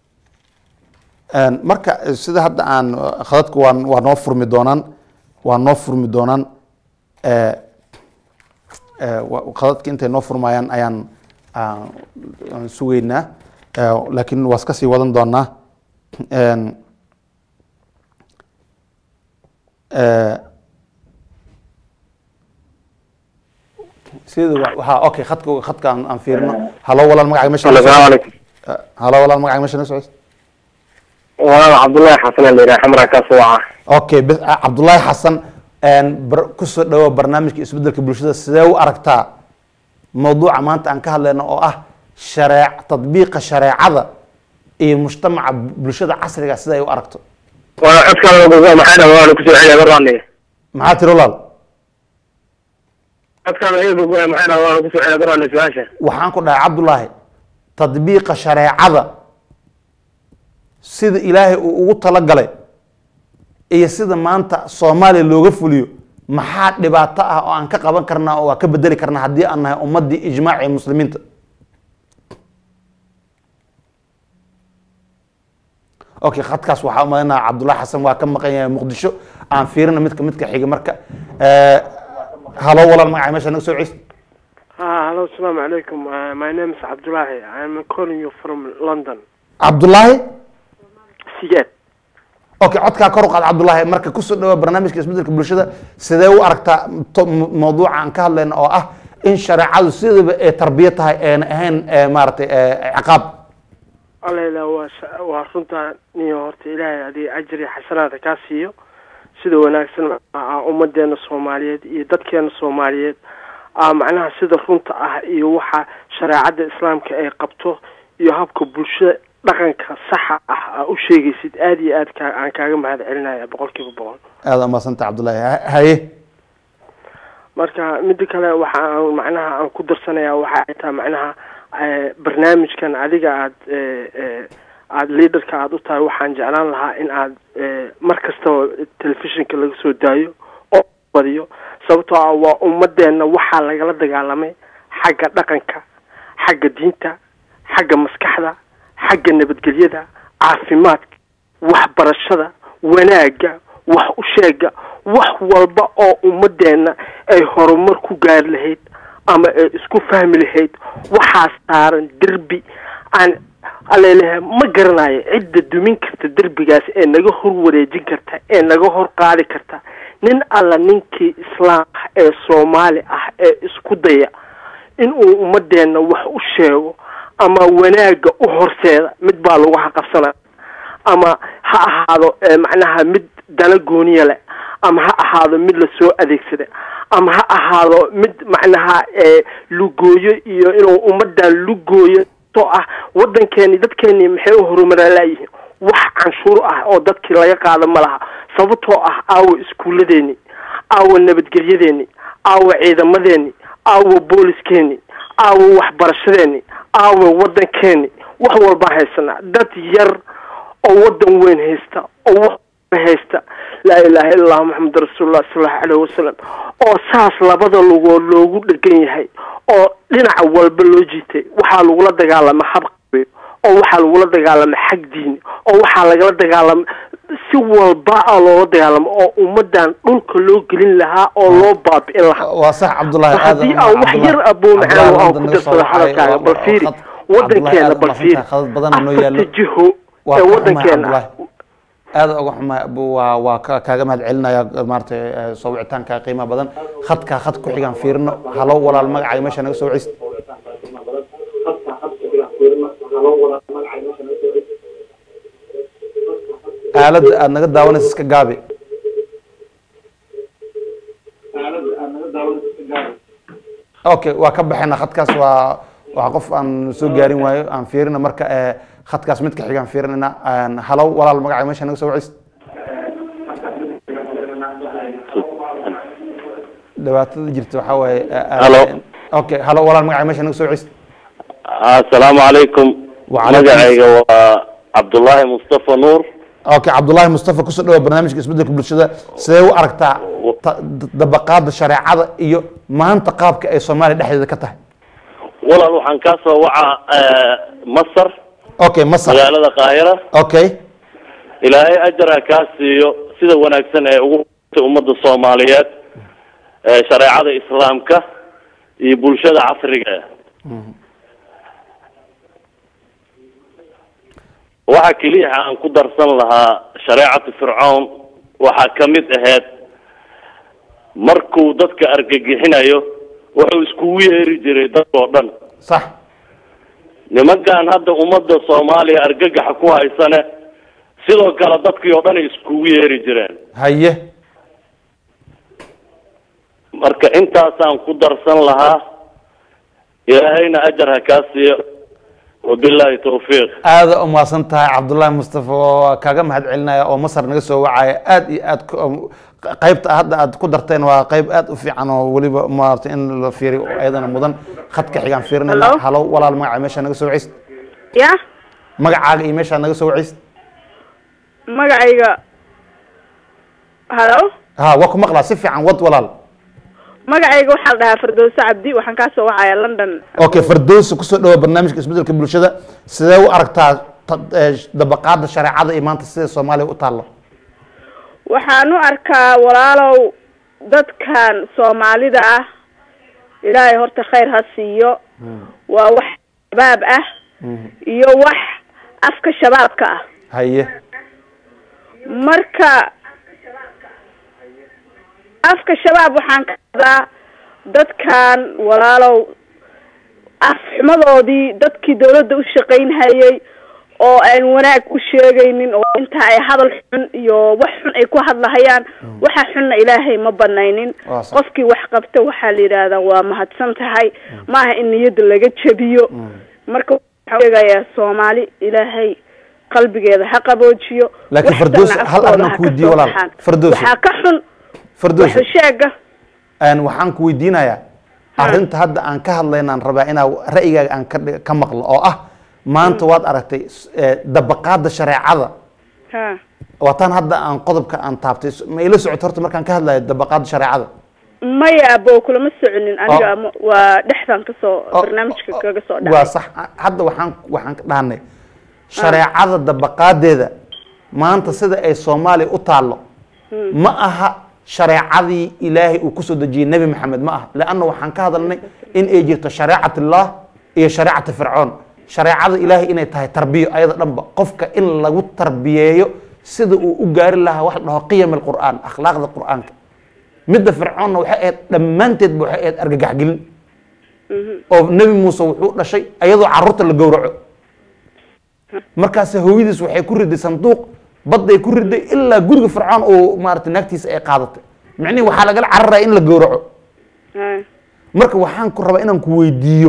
marka sida hadda aan khadadka waa waa noo furmi doonaan waa noo furmi doonaan khadadka intay noo furmayaan ayaan aan sugeynaa laakiin waa iska sii wadan doonaa sida ha okay khadka khadka aan aan fiirino halo walaal magacaga mesha السلام عليكم halo walaal magacaga mesha naga socos وانا عبد الله حسن اللي راح حمرا كاسوعة okay bs cabdullaahi xasan bar- kusoo dhawo barnaamijka isbedelka bulshada sidee u aragtaa mawduuca maanta aan ka hadlayno oo ah shareec tadbiiqa shareecada iyo mujtamaca bulshada casriga sida ay u aragto وانا عد كان موضوع ما حدا وانا كسر عليه براني maxaa tiri walaal عد كان هي موضوع ما حدا وانا كسر عليه براني سواشة waxaan ku dhahay cabdullaahi tadbiiqa shareecada sida ilaahay uu ugu talagalay iyo sida maanta soomaaliya looga fuliyo maxaa dhibaato ah oo aan ka qaban karnaa oo waa ka bedeli karnaa haddii aan nahay ummadii ijmaaci muslimiinta okay khadkaas waxaa umalaynaa cabdullahi xasan waa ka maqan yahay muqdisho aan fiirina midka midka xiga marka halo walaal magaca meesha naga soo ceyst Ah, hello, assalamu alaikum. Uh, my name is Abdullahi. I'm calling you from London. cabdullaahi Siget. okay codkaa kor u qaad cabdullaahi marka kusoo dhawa barnaamijka isbedelka bulshada sidee u aragtaa to- m- mawduuca aan ka hadlayno oo ah in shareecadu sidaba ay tarbiya tahay eena ahayn ee maaragtay ee ciqaab Allayla waa sa- waa runta niyo horta ilaahay adii ajri xasanaada kaa siiyo sida wanaagsan ah ummadeena Soomaaliyeed iyo dadkeena Soomaaliyeed ah macnaha sida runta ah iyo waxa shareecada islaamka ay qabto iyo habka bulshada dhaqanka saxa ah aa u sheegaysid aad iyo aad ka aan kaaga mahad celinaya boqolkiiba boqol aada umadsanta cabdullaahi Ha- haye marka mida kale waxa aan macnaha aan ku darsanayaa waxa ay tahay macnaha eh, barnaamijkan adiga aad eh, eh, aad leaderka aad u tahay waxaan jeclaan lahaa in aad eh, mar kastaba telefishinka laga soo daayo oo badiyo sababtoo ah waa ummadeenna waxaa lagala dagaalamay xagga dhaqanka xagga diinta xagga maskaxda xagga nabadgelyada caafimaadka waxbarashada wanaagga wax u sheega wax walba oo ummadeenna ay horumar ku gaari lahayd ama ay isku fahmi lahayd waxaa saaran derbi aan alaleeyahay ma garanayo cidda dumin karta derbigaas ee naga hor wareejin karta ee naga hor qaadi karta nin alla ninkii islaam ah ee soomaali ah ee isku daya inuu ummadeenna wax u sheego ama wanaagga u horseeda mid baa lagu haqabsanaya ama ha ahaado ee macnaha mid dana gooniya leh ama ha ahaado mid lasoo adeegsada ama ha ahaado mid macnaha ee lugooyo iyo inuu ummadan lugooyo to ah waddankeeni dadkeeni maxay u horumaralaayihiin wax canshuur ah oo dadkii laga qaado ma laha sababtoo ah aawa iskuulladeeni aawa nabadgelyadeeni aawa ciidamadeeni aawa booliskeeni aawa waxbarashadeeni aawa waddankeeni wax walbaan haysanaa dad yar oo waddan weyn haysta oo wax haysta laa ilaaha illa allah maxamed rasuulullah sala allahu caleyhi wasalam oo saas labada lugood loogu dhegan yahay oo dhinaca walba loo jiitay waxaa lagula dagaalama hab qabiil oo waxaa lagula dagaalama xag diini oo waxaa lagala dagaalama si walba a loola dagaalamo oo ummadan dhulka loo gelin lahaa oo loo baabi'in lahaa waa sax cabdullaahi aad haddii aan wax yar abuu macaan aan ku darsado hadalkaaga bal fiiri waddankeena bal fiiri afarta jiho ee waddankeena ah aada uga xumahay abu waa waa ka- kaaga mahad celinaya maaragtay soo wicitaanka qiimaha badan khadka khad ku xigaan fiirino halo walaal magacaaga meesha naga soo wicist aaladda aada naga daawanaysa iska gaabi okay waa ka baxayna khadkaas waa waa qof aan soo gaarin waayo aan fiirina marka eh, khadkaas mid ka xigaan fiirinayna Een, halo walaal magacaaga meesha naga soo wicist dhibaatada jirta waxaa waaye eh, aad- Halo. okay halo walaal magacaaga meesha naga soo wicist asalaamu calaykum Wacalaikum magacayga waa cabdullaahi mustafa nuur okay cabdullaahi mustafa kusoo dhawa barnaamijka isbedelka bulshada sidee u aragtaa ta- dabaqaada shareecada iyo maanta qaabka ay soomaaliya dhexdeeda ka tahay walaal waxaan kaa soo wacaa eh, masar okay masar magaalada qaahira okay ilaahay ajara kaa siiyo sida wanaagsan ee ugu hurtay ummadda soomaaliyeed ee shareecada islaamka iyo bulshada casriga ah waxa keliya aan ku darsan lahaa shareecatu fircoon waxaa ka mid ahayd markuu dadka argagixinayo wuxuu iskugu yeeri jiray dadkoo dhan sax nimankan hadda ummadda soomaaliya argagaxa ku haysane sidoo kale dadkii oo dhan ay iskugu yeeri jireen haye marka intaasaan ku darsan lahaa ilaahayna ajar ha kaa siiyo wabilaahi tawfiiq aada u mahadsan tahay cabdullaahi mustafa waa kaaga mahad celinaya oo masar naga soo wacaya aad iyo aad ku- qaybta hadda aad ku darteen waa qayb aad u fiican oo weliba maarata in la fiiriyo oo ayadana mudan khadka xigaan fiirinayna Hello? halo walaal magaca meesha naga soo wacist ya magacaaga iyo meeshaa naga soo wacist magacayga halo ha waa ku maqlaa si fiican wad walaal magacayga waxaa la dhahaa firdowse cabdi waxaan kaa soo wacaya london okay fardowsa kusoo dhawa barnaamijka isbedelka bulshada sidee u aragtaa ta- eh, dabaqaada shareecada iyo maanta sida soomaaliya u taallo waxaan u arkaa walaalow dadkan soomaalida ah ilaahay horta khayr ha siiyo waa wax shabaab ah iyo wax afka shabaabka ah haye marka afka shabaab waxaan ka wadaa dadkan walaalow afxumadoodii dadkii dawladda u shaqaynhayay oo aan wanaag u sheegaynin oo inta ay hadal xun iyo wax xun ay ku hadlahayaan waxa xunna ilaahay ma banaynin Waa sax. qofkii wax qabta waxaa la yidhaahdaa waa mahadsan tahay maaha in niyadda laga jabiyo marka waxaan sheegayaa soomaali ilaahay qalbigeeda ha qaboojiyo Laakiin wax Firdawsi, tanna hal afkooda arrin ha ku ka weydiiyo soo walaal. baxaan. Firdawsi. waxaa ka xun fardowsa waxusheega Een, waxaan ku weydiinayaa arrinta hadda aan ka hadlaynaan rabaa inaa ra'yigaaga aan ka dhig- ka maqlo oo ah maanta waad aragtay s- eh, dabaqaada shareecada ha waataan hadda aan qodobka aan taabtay s- ma ila socoto horta markaan ka hadlayo dabaqaada shareecada maya abo kulama soconin aniga Oh. ama waa dhexdan kasoo Oo- barnaamijka oo- kaga soo waa dhacay sax hadda waxaan waxaan ka dhahnay shareecada dabaqaadeeda maanta sida ay soomaaliya u taallo ma aha shareecadii ilaahay uu kusoo dejiyey nebi maxamed ma aha leanna waxaan ka hadalnay in ay jirto shareecat illah iyo shareecata fircoon shareecada ilaahay inay tahay tarbiyo ayada dhanba qofka in lagu tarbiyeeyo sida uu u gaari lahaa wax la dhaho qiyam alqur'aan akhlaaqda qur'aanka midda fircoonna waxay ahayd dhammaanteedba waxay ahayd argagaxgelin oo nebi muuse wuxuu dhashay ayadoo carruurta la gowraco markaas hooyadiis waxay ku riday sanduuq badday ku riday ilaa guriga fircoon oo maarata naagtiisa ay qaadatay micnihi waxaa lagala cararaya in la gowraco marka waxaan ku rabaa inaan ku weydiiyo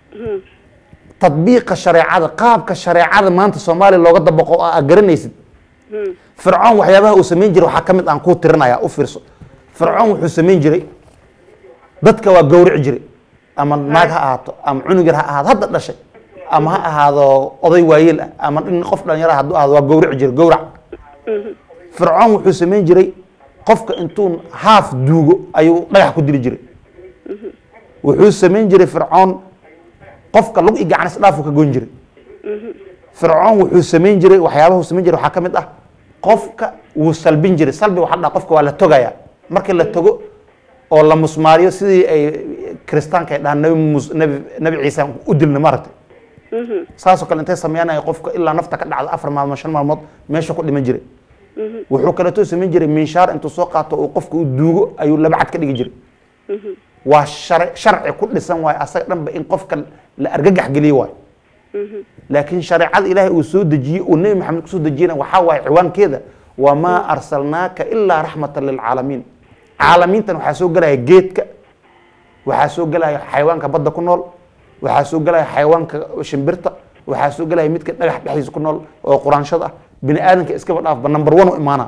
tadbiiqa shareecada qaabka shareecada maanta soomaaliya looga dabaqo oo aad garanaysid fircoon waxyaabaha uu samayn jiray waxaa ka mid aan kuu tirinaya u fiirso fircoon wuxuu samayn jiray dadka waa gowrici jiray ama naag ha ahaato ama cunug yar ha ahaado hadda dhashay ama ha ahaado oday waayeel ah ama in qof dhalinyara hadduu ahaado waa gowrici jiray gowrac fircoon wuxuu samayn jiray qofka intuu haaf duugo ayuu dhagax ku dili jiray wuxuu samayn jiray fircoon qofka lug i gacan isdhaafuu ka goyn jiray fircoon wuxuu samayn jiray waxyaabaha uu samayn jiray waxaa ka mid ah qofka wuu salbin jiray salbi waxaa dhaha qofka waa la togaya markii la togo oo la musmaariyo sidii ay kiristaanka ay dhahaan nabi mus nabi nabi ciise aan u dilna maaragtay saasoo kale intay sameynaya qofka ilaa nafta ka dhacda afar maalmood shan maalmood meesha ku dhiman jiray wuxuu kaleeto samayn jiray minshaar intuu soo qaato uu qofka u duugo ayuu laba cad ka dhigi jiray waa shar sharci ku dhisan waayo asaga dhanba in qofka la argagax geliye waayo laakiin shareecada ilaahay uu soo dejiyey uu nebi maxamed kusoo dejiyena waxaa waaye ciwaankeeda wamaa arsalnaaka ilaa raxmatan lilcaalamiin caalamiintan waxaa soo gelaya geedka waxaa soo gelaya xayawaanka badda ku nool waxaa soo gelaya xayawaanka shimbirta waxaa soo gelaya midka dhagax dhexdiisa ku nool oo quraanshada ah bini aadanka iskaba dhaafba number one u imaana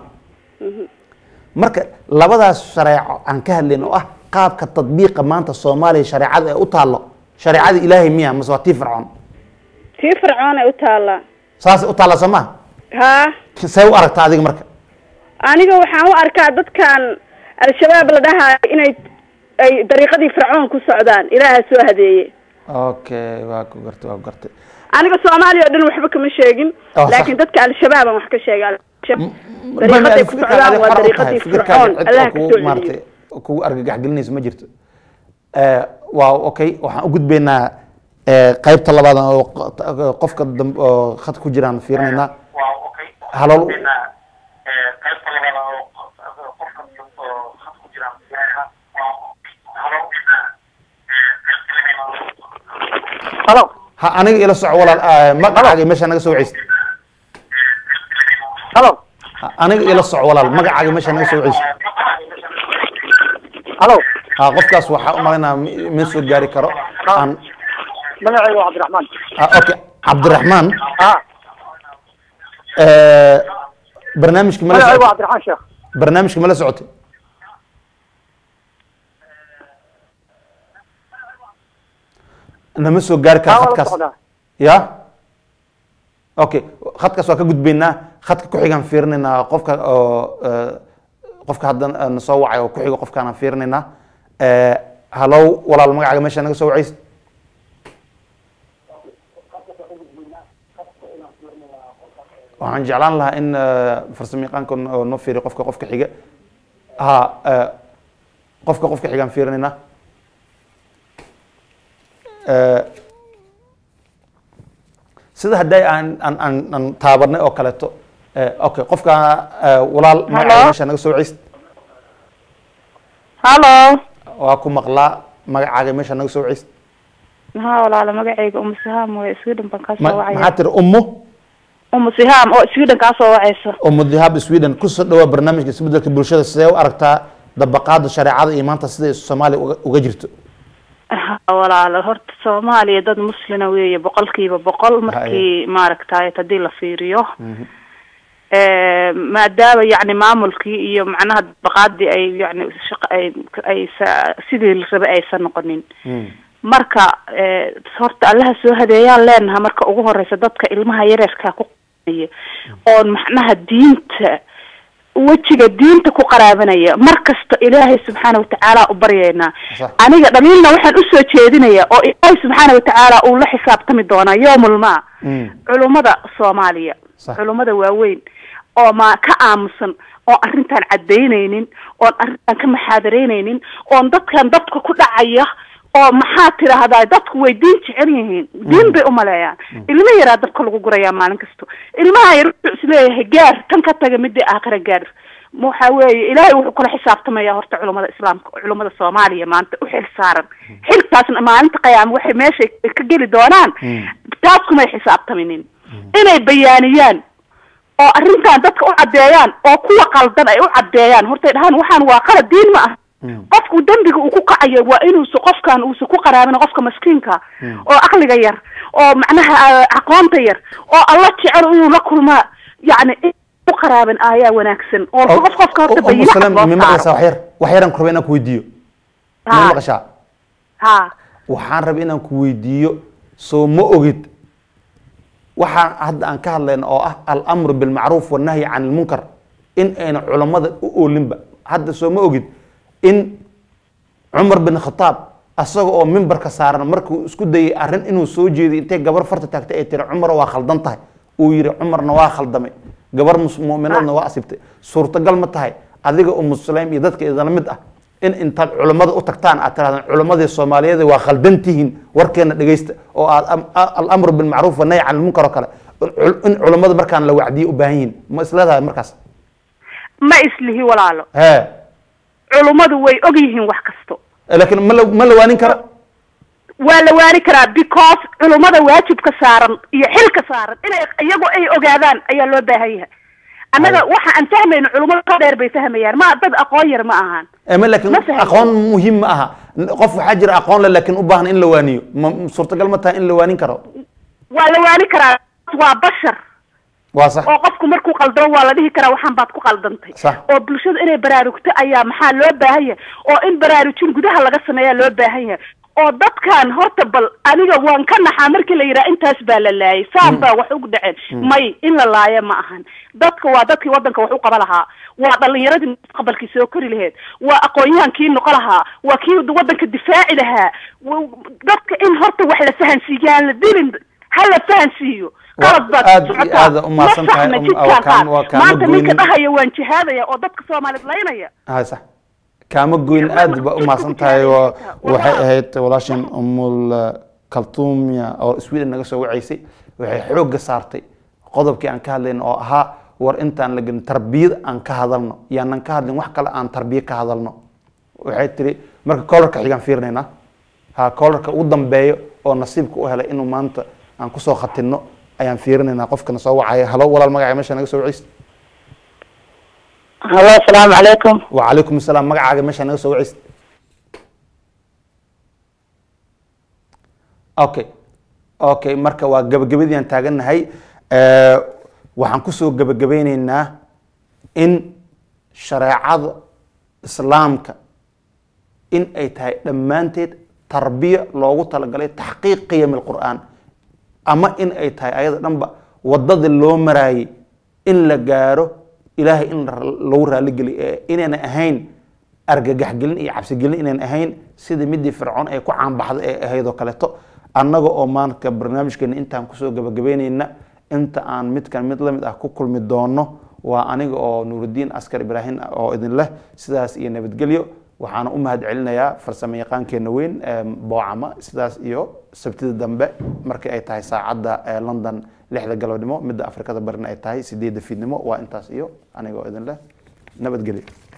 marka labadaas shareeco aan ka hadlayn oo ah qaabka tadbiiqa maanta soomaaliya shareecada ee u taallo shareecada ilaahay miya mase waa tii fircoon tii fircoon ay u taallaa saasay u taalla soo maha haa see u aragtaa adiga marka aniga waxaan u arkaa dadkan al-shabaab la dhahayo inay ay dariiqadii fircoon ku socdaan ilaaha soo hadeeye okay waa ku gartay waa ku gartay aniga soomaaliya oo dhan waxba kama sheegin Oh, sax. laakiin dadka al-shabaabaan wax ka sheegay M- dariiqaday ku fikirkaaga socdaan adiga waa xor u tahay, dariiqadii fikirkaaga fircoon cid allah oo ka kugu soo maaragtay celiyo kugu argagax gelinayso ma jirto Eh, waa okay waxaan u gudbaynaa eh, qaybta labaad oo q- qofka dambe oo khadka ku jiraan fiirinaynaa halool halo ha aniga ila soco walaal eh, magacaaga meesha naga soo waceysa halo Ha, aniga ila soco walaal magacaaga meesha naga soo waceysa halo ha qofkaas waxaa u malaynaa ma soo gaari karo aan magacayga waa cabdiraxmaan ha, okay cabdiraxmaan ha eh, barnaamijka mala magacayga waa socotay cabdiraxmaan sheekh barnaamijka mala socotay nama soo gaari karo haa waa la khadkaas socdaa ya okay khadkaas waa ka gudbaynaa khadka ku-xigaan fiirinaynaa qofka oo eh, qofka hadda na soo wacay oo ku-xiga qofkaanaan fiirinaynaa Eh, halow walaal magacaaga meesha naga soo wacaysa waxaan jeclaan lahaa in eh, farsamo yaqaanka oo noo fiiriyo qofka qofka xiga ha eh, qofka qofka xigaan fiirinaynaa Eh, sida hadday aan aan aan aan taabanay oo kaleeto eh, okay qofka eh, walaal magacaaga meesha naga soo wacaysa hallo waa ku maqlaa magacaaga meesha naga soo wacaysa maxaa walaala magacayga umu sihaam way sweden baan kaa Ma- soo maxaa wacaya tiri ummu umu sihaam oo sweden kaa soo wacaysa ummu dihab sweden kusoo dhawaa barnaamijka isbedelka bulshada sidee u aragtaa dabaqaada shareecada iyo maanta siday soomaaliya uga- uga jirto Ha, walaala horta soomaaliya dad muslina weeye boqolkiiba boqol markii maaragtay haddii la fiiriyo Eh, maadaama yacni maamulkii iyo macnaha dabaqaadii ay yani shaqa ay ay sa- sidii la rabay aysan noqonin marka eh, horta allaha soo hadeeyaan leenaha marka ugu horeysa dadka ilmaha yareerkaa ku qaabanaya oon macnaha diinta wejiga diinta ku qaraabanaya mar kasta ilaahay subxaana watacaala u baryaynaa Sax. aniga dhaliilna waxaan usoo jeedinaya oo ilaahay subxaana watacaala uu la xisaabtami doonaa yowmulmaa Mm. culummada soomaaliya Sax. culummada waaweyn oo ma ka aamusan oo arrintan cadaynaynin oon arrintan ka maxaadaraynaynin oon dadkan dadka ku dhacaya oo maxaa tidhaahdaa dadku way diin jecel yihiin diin bay umaleeyaan ilmo yaraa dabka lagu gurayaa maalin kasto ilmaha yar wuxuu isleeyahay gaar tan ka taga midii aakhira gaar waxa weeye ilaahay wuxuu kula xisaabtamaya horta culamada islaamka culamada soomaaliya maanta u xil saaran xilkaasna maalinta qiyaama waxay meeshay ka geli doonaan taas kumay xisaabtaminin inay bayaaniyaan oo arrintan dadka u caddeeyaan oo kuwa qaldan ay u caddeeyaan hortay dhahaan waxaan waa qalad diin ma ah qofku dembiga uu ku kacayo waa inuusa qofkan uusa ku qaraabin qofka maskiinka oo aqliga yar oo macnaha aqoonta yar oo alla jecel inuu la kulmaa yacni u qaraaban ayaa wanaagsan oo qof qofka horta bayinaha loo mi maqlaysaa saaro wax yar wax yaraan ku rabay inaan ku weydiiyo ma Ha. maqashaa ha waxaan rabay inaan ku weydiiyo soo ma ogid waxaan hadda aan ka hadlayna oo ah alamru bilmacruuf wannahyi can ilmunkar in ayna culammada u oolinba hadda soo ma ogid in cumar bin khataab asaga oo mimbarka saaran markuu isku dayay arrin inuu soo jeeday intay gabar farta taagtay ay tiri cumar waa khaldan tahay uu yidhi cumarna waa khaldamay gabar mus- mu'minaadna waa asibtay suurtagal ma tahay adiga oo muslim iyo dadka idinla mid ah in intaad culammada u tagtaan aad tirahdaan culammadii soomaaliyeed waa khaldan tihiin warkeena dhegeysta oo aad am- a- alamru bilmacruuf wannahy can ilmunkar oo kale in cul- in culammada markaan la wacdiye u baahan yihiin ma isleedahay markaas ma islihi walaalo hee culummadu way og yihiin wax kasto laakiin ma la ma la waanin kara waa la waani karaa because culummada waajibka saaran iyo xilka saaran inay iyagu ay ogaadaan ayaa loo baahan yahay annaga waxa aan fahmayno culummada ka dheer bay fahmayaan ma dad aqoon yar ma ahaan ama laakiin Ma fahmin. aqoon muhiim ma aha qof waxaa jira aqoon le laakiin u baahan in la waaniyo ma suurtagal ma tahay in la waanin karo waa la waani karaa waa bashar waa sax oo qofku markuu qaldamo waa la dhihi karaa waxaan baad ku qaldantay Sax. oo bulshada inay baraarugto ayaa maxaa loo baahan yahay oo in baraarujin gudaha laga sameeyaa loo baahan yahay oo dadkan horta bal aniga waan ka naxaa markii la yidhaha intaas baa la laayay saan baa wax ugu dhaceen may in la laayo ma ahan dadka waa dadkii wadanka wax u qaba lahaa waa dhalinyaradii mustaqbalkii soo kori lahayd waa aqoon-yahankii noqo lahaa waa kii wadanka difaaci lahaa wa- dadka in horta wax la fahansiiyo aan la dilin ha la fahansiiyo qalad baad aad ku iyo socotaa. aad u mahadsan Ma tahay, saxna um, jidkaan waa kaan- qaad. waa kaama maanta ninka goynin. dhahaya waan jihaadaya oo dadka soomaaliyed laynaya hay sax kaama goyn aad ba u mahadsan tahay waa- waxay ahayd walaashan umul kaltuumya oo sweden naga soo wacaysay waxay xoogga saartay qodobkii aan ka hadlayno oo ahaa war intaan la gelin tarbiyad aan ka hadalno yaanan ka hadlin wax kale aan tarbiye ka hadalno waxay tiri marka koolarka xigaan fiirinaynaa ha koolarka ugu dambeeyo oo nasiibka u helay inuu maanta aan kusoo khatinno ayaan fiirinaynaa qofkana soo wacaya halo walaal magaca meesha naga soo wacaysa halo asalaamu calaykum وعليكم السلام magacaaga meesha naga soo wacaysa okay okay marka waa gabagabadii aan taagannahay Eh, waxaan kusoo gabagabeyneynaa in shareecada islaamka in ay tahay dhammaanteed tarbiya loogu talagalay taxqiiq qiyam alqur'aan ama in ay tahay ayada dhanba wadadii loo maraayay in la gaaro ilaahay in la- lagu raaligeliyo ee inayna ahayn argagaxgelin iyo cabsigelin inayna ahayn sida midii fircoon ay ku caanbaxday ee ahayd oo kaleeto annaga oo maanka barnaamijkeena intaan kusoo gabagabeyneyna inta aan midkan mid lamid ah ku kulmi doono waa aniga oo nuurudiin askar ibraahim oo idin leh sidaas iyo nabadgelyo waxaana u mahad celinayaa farsamo yaqaankeena weyn ee boocama sidaas iyo sabtida dambe markii ay tahay saacadda ee london lixda galabnimo midda afrikada barina ay tahay sideedda fiidnimo waa intaas iyo aniga oo idin leh nabadgelyo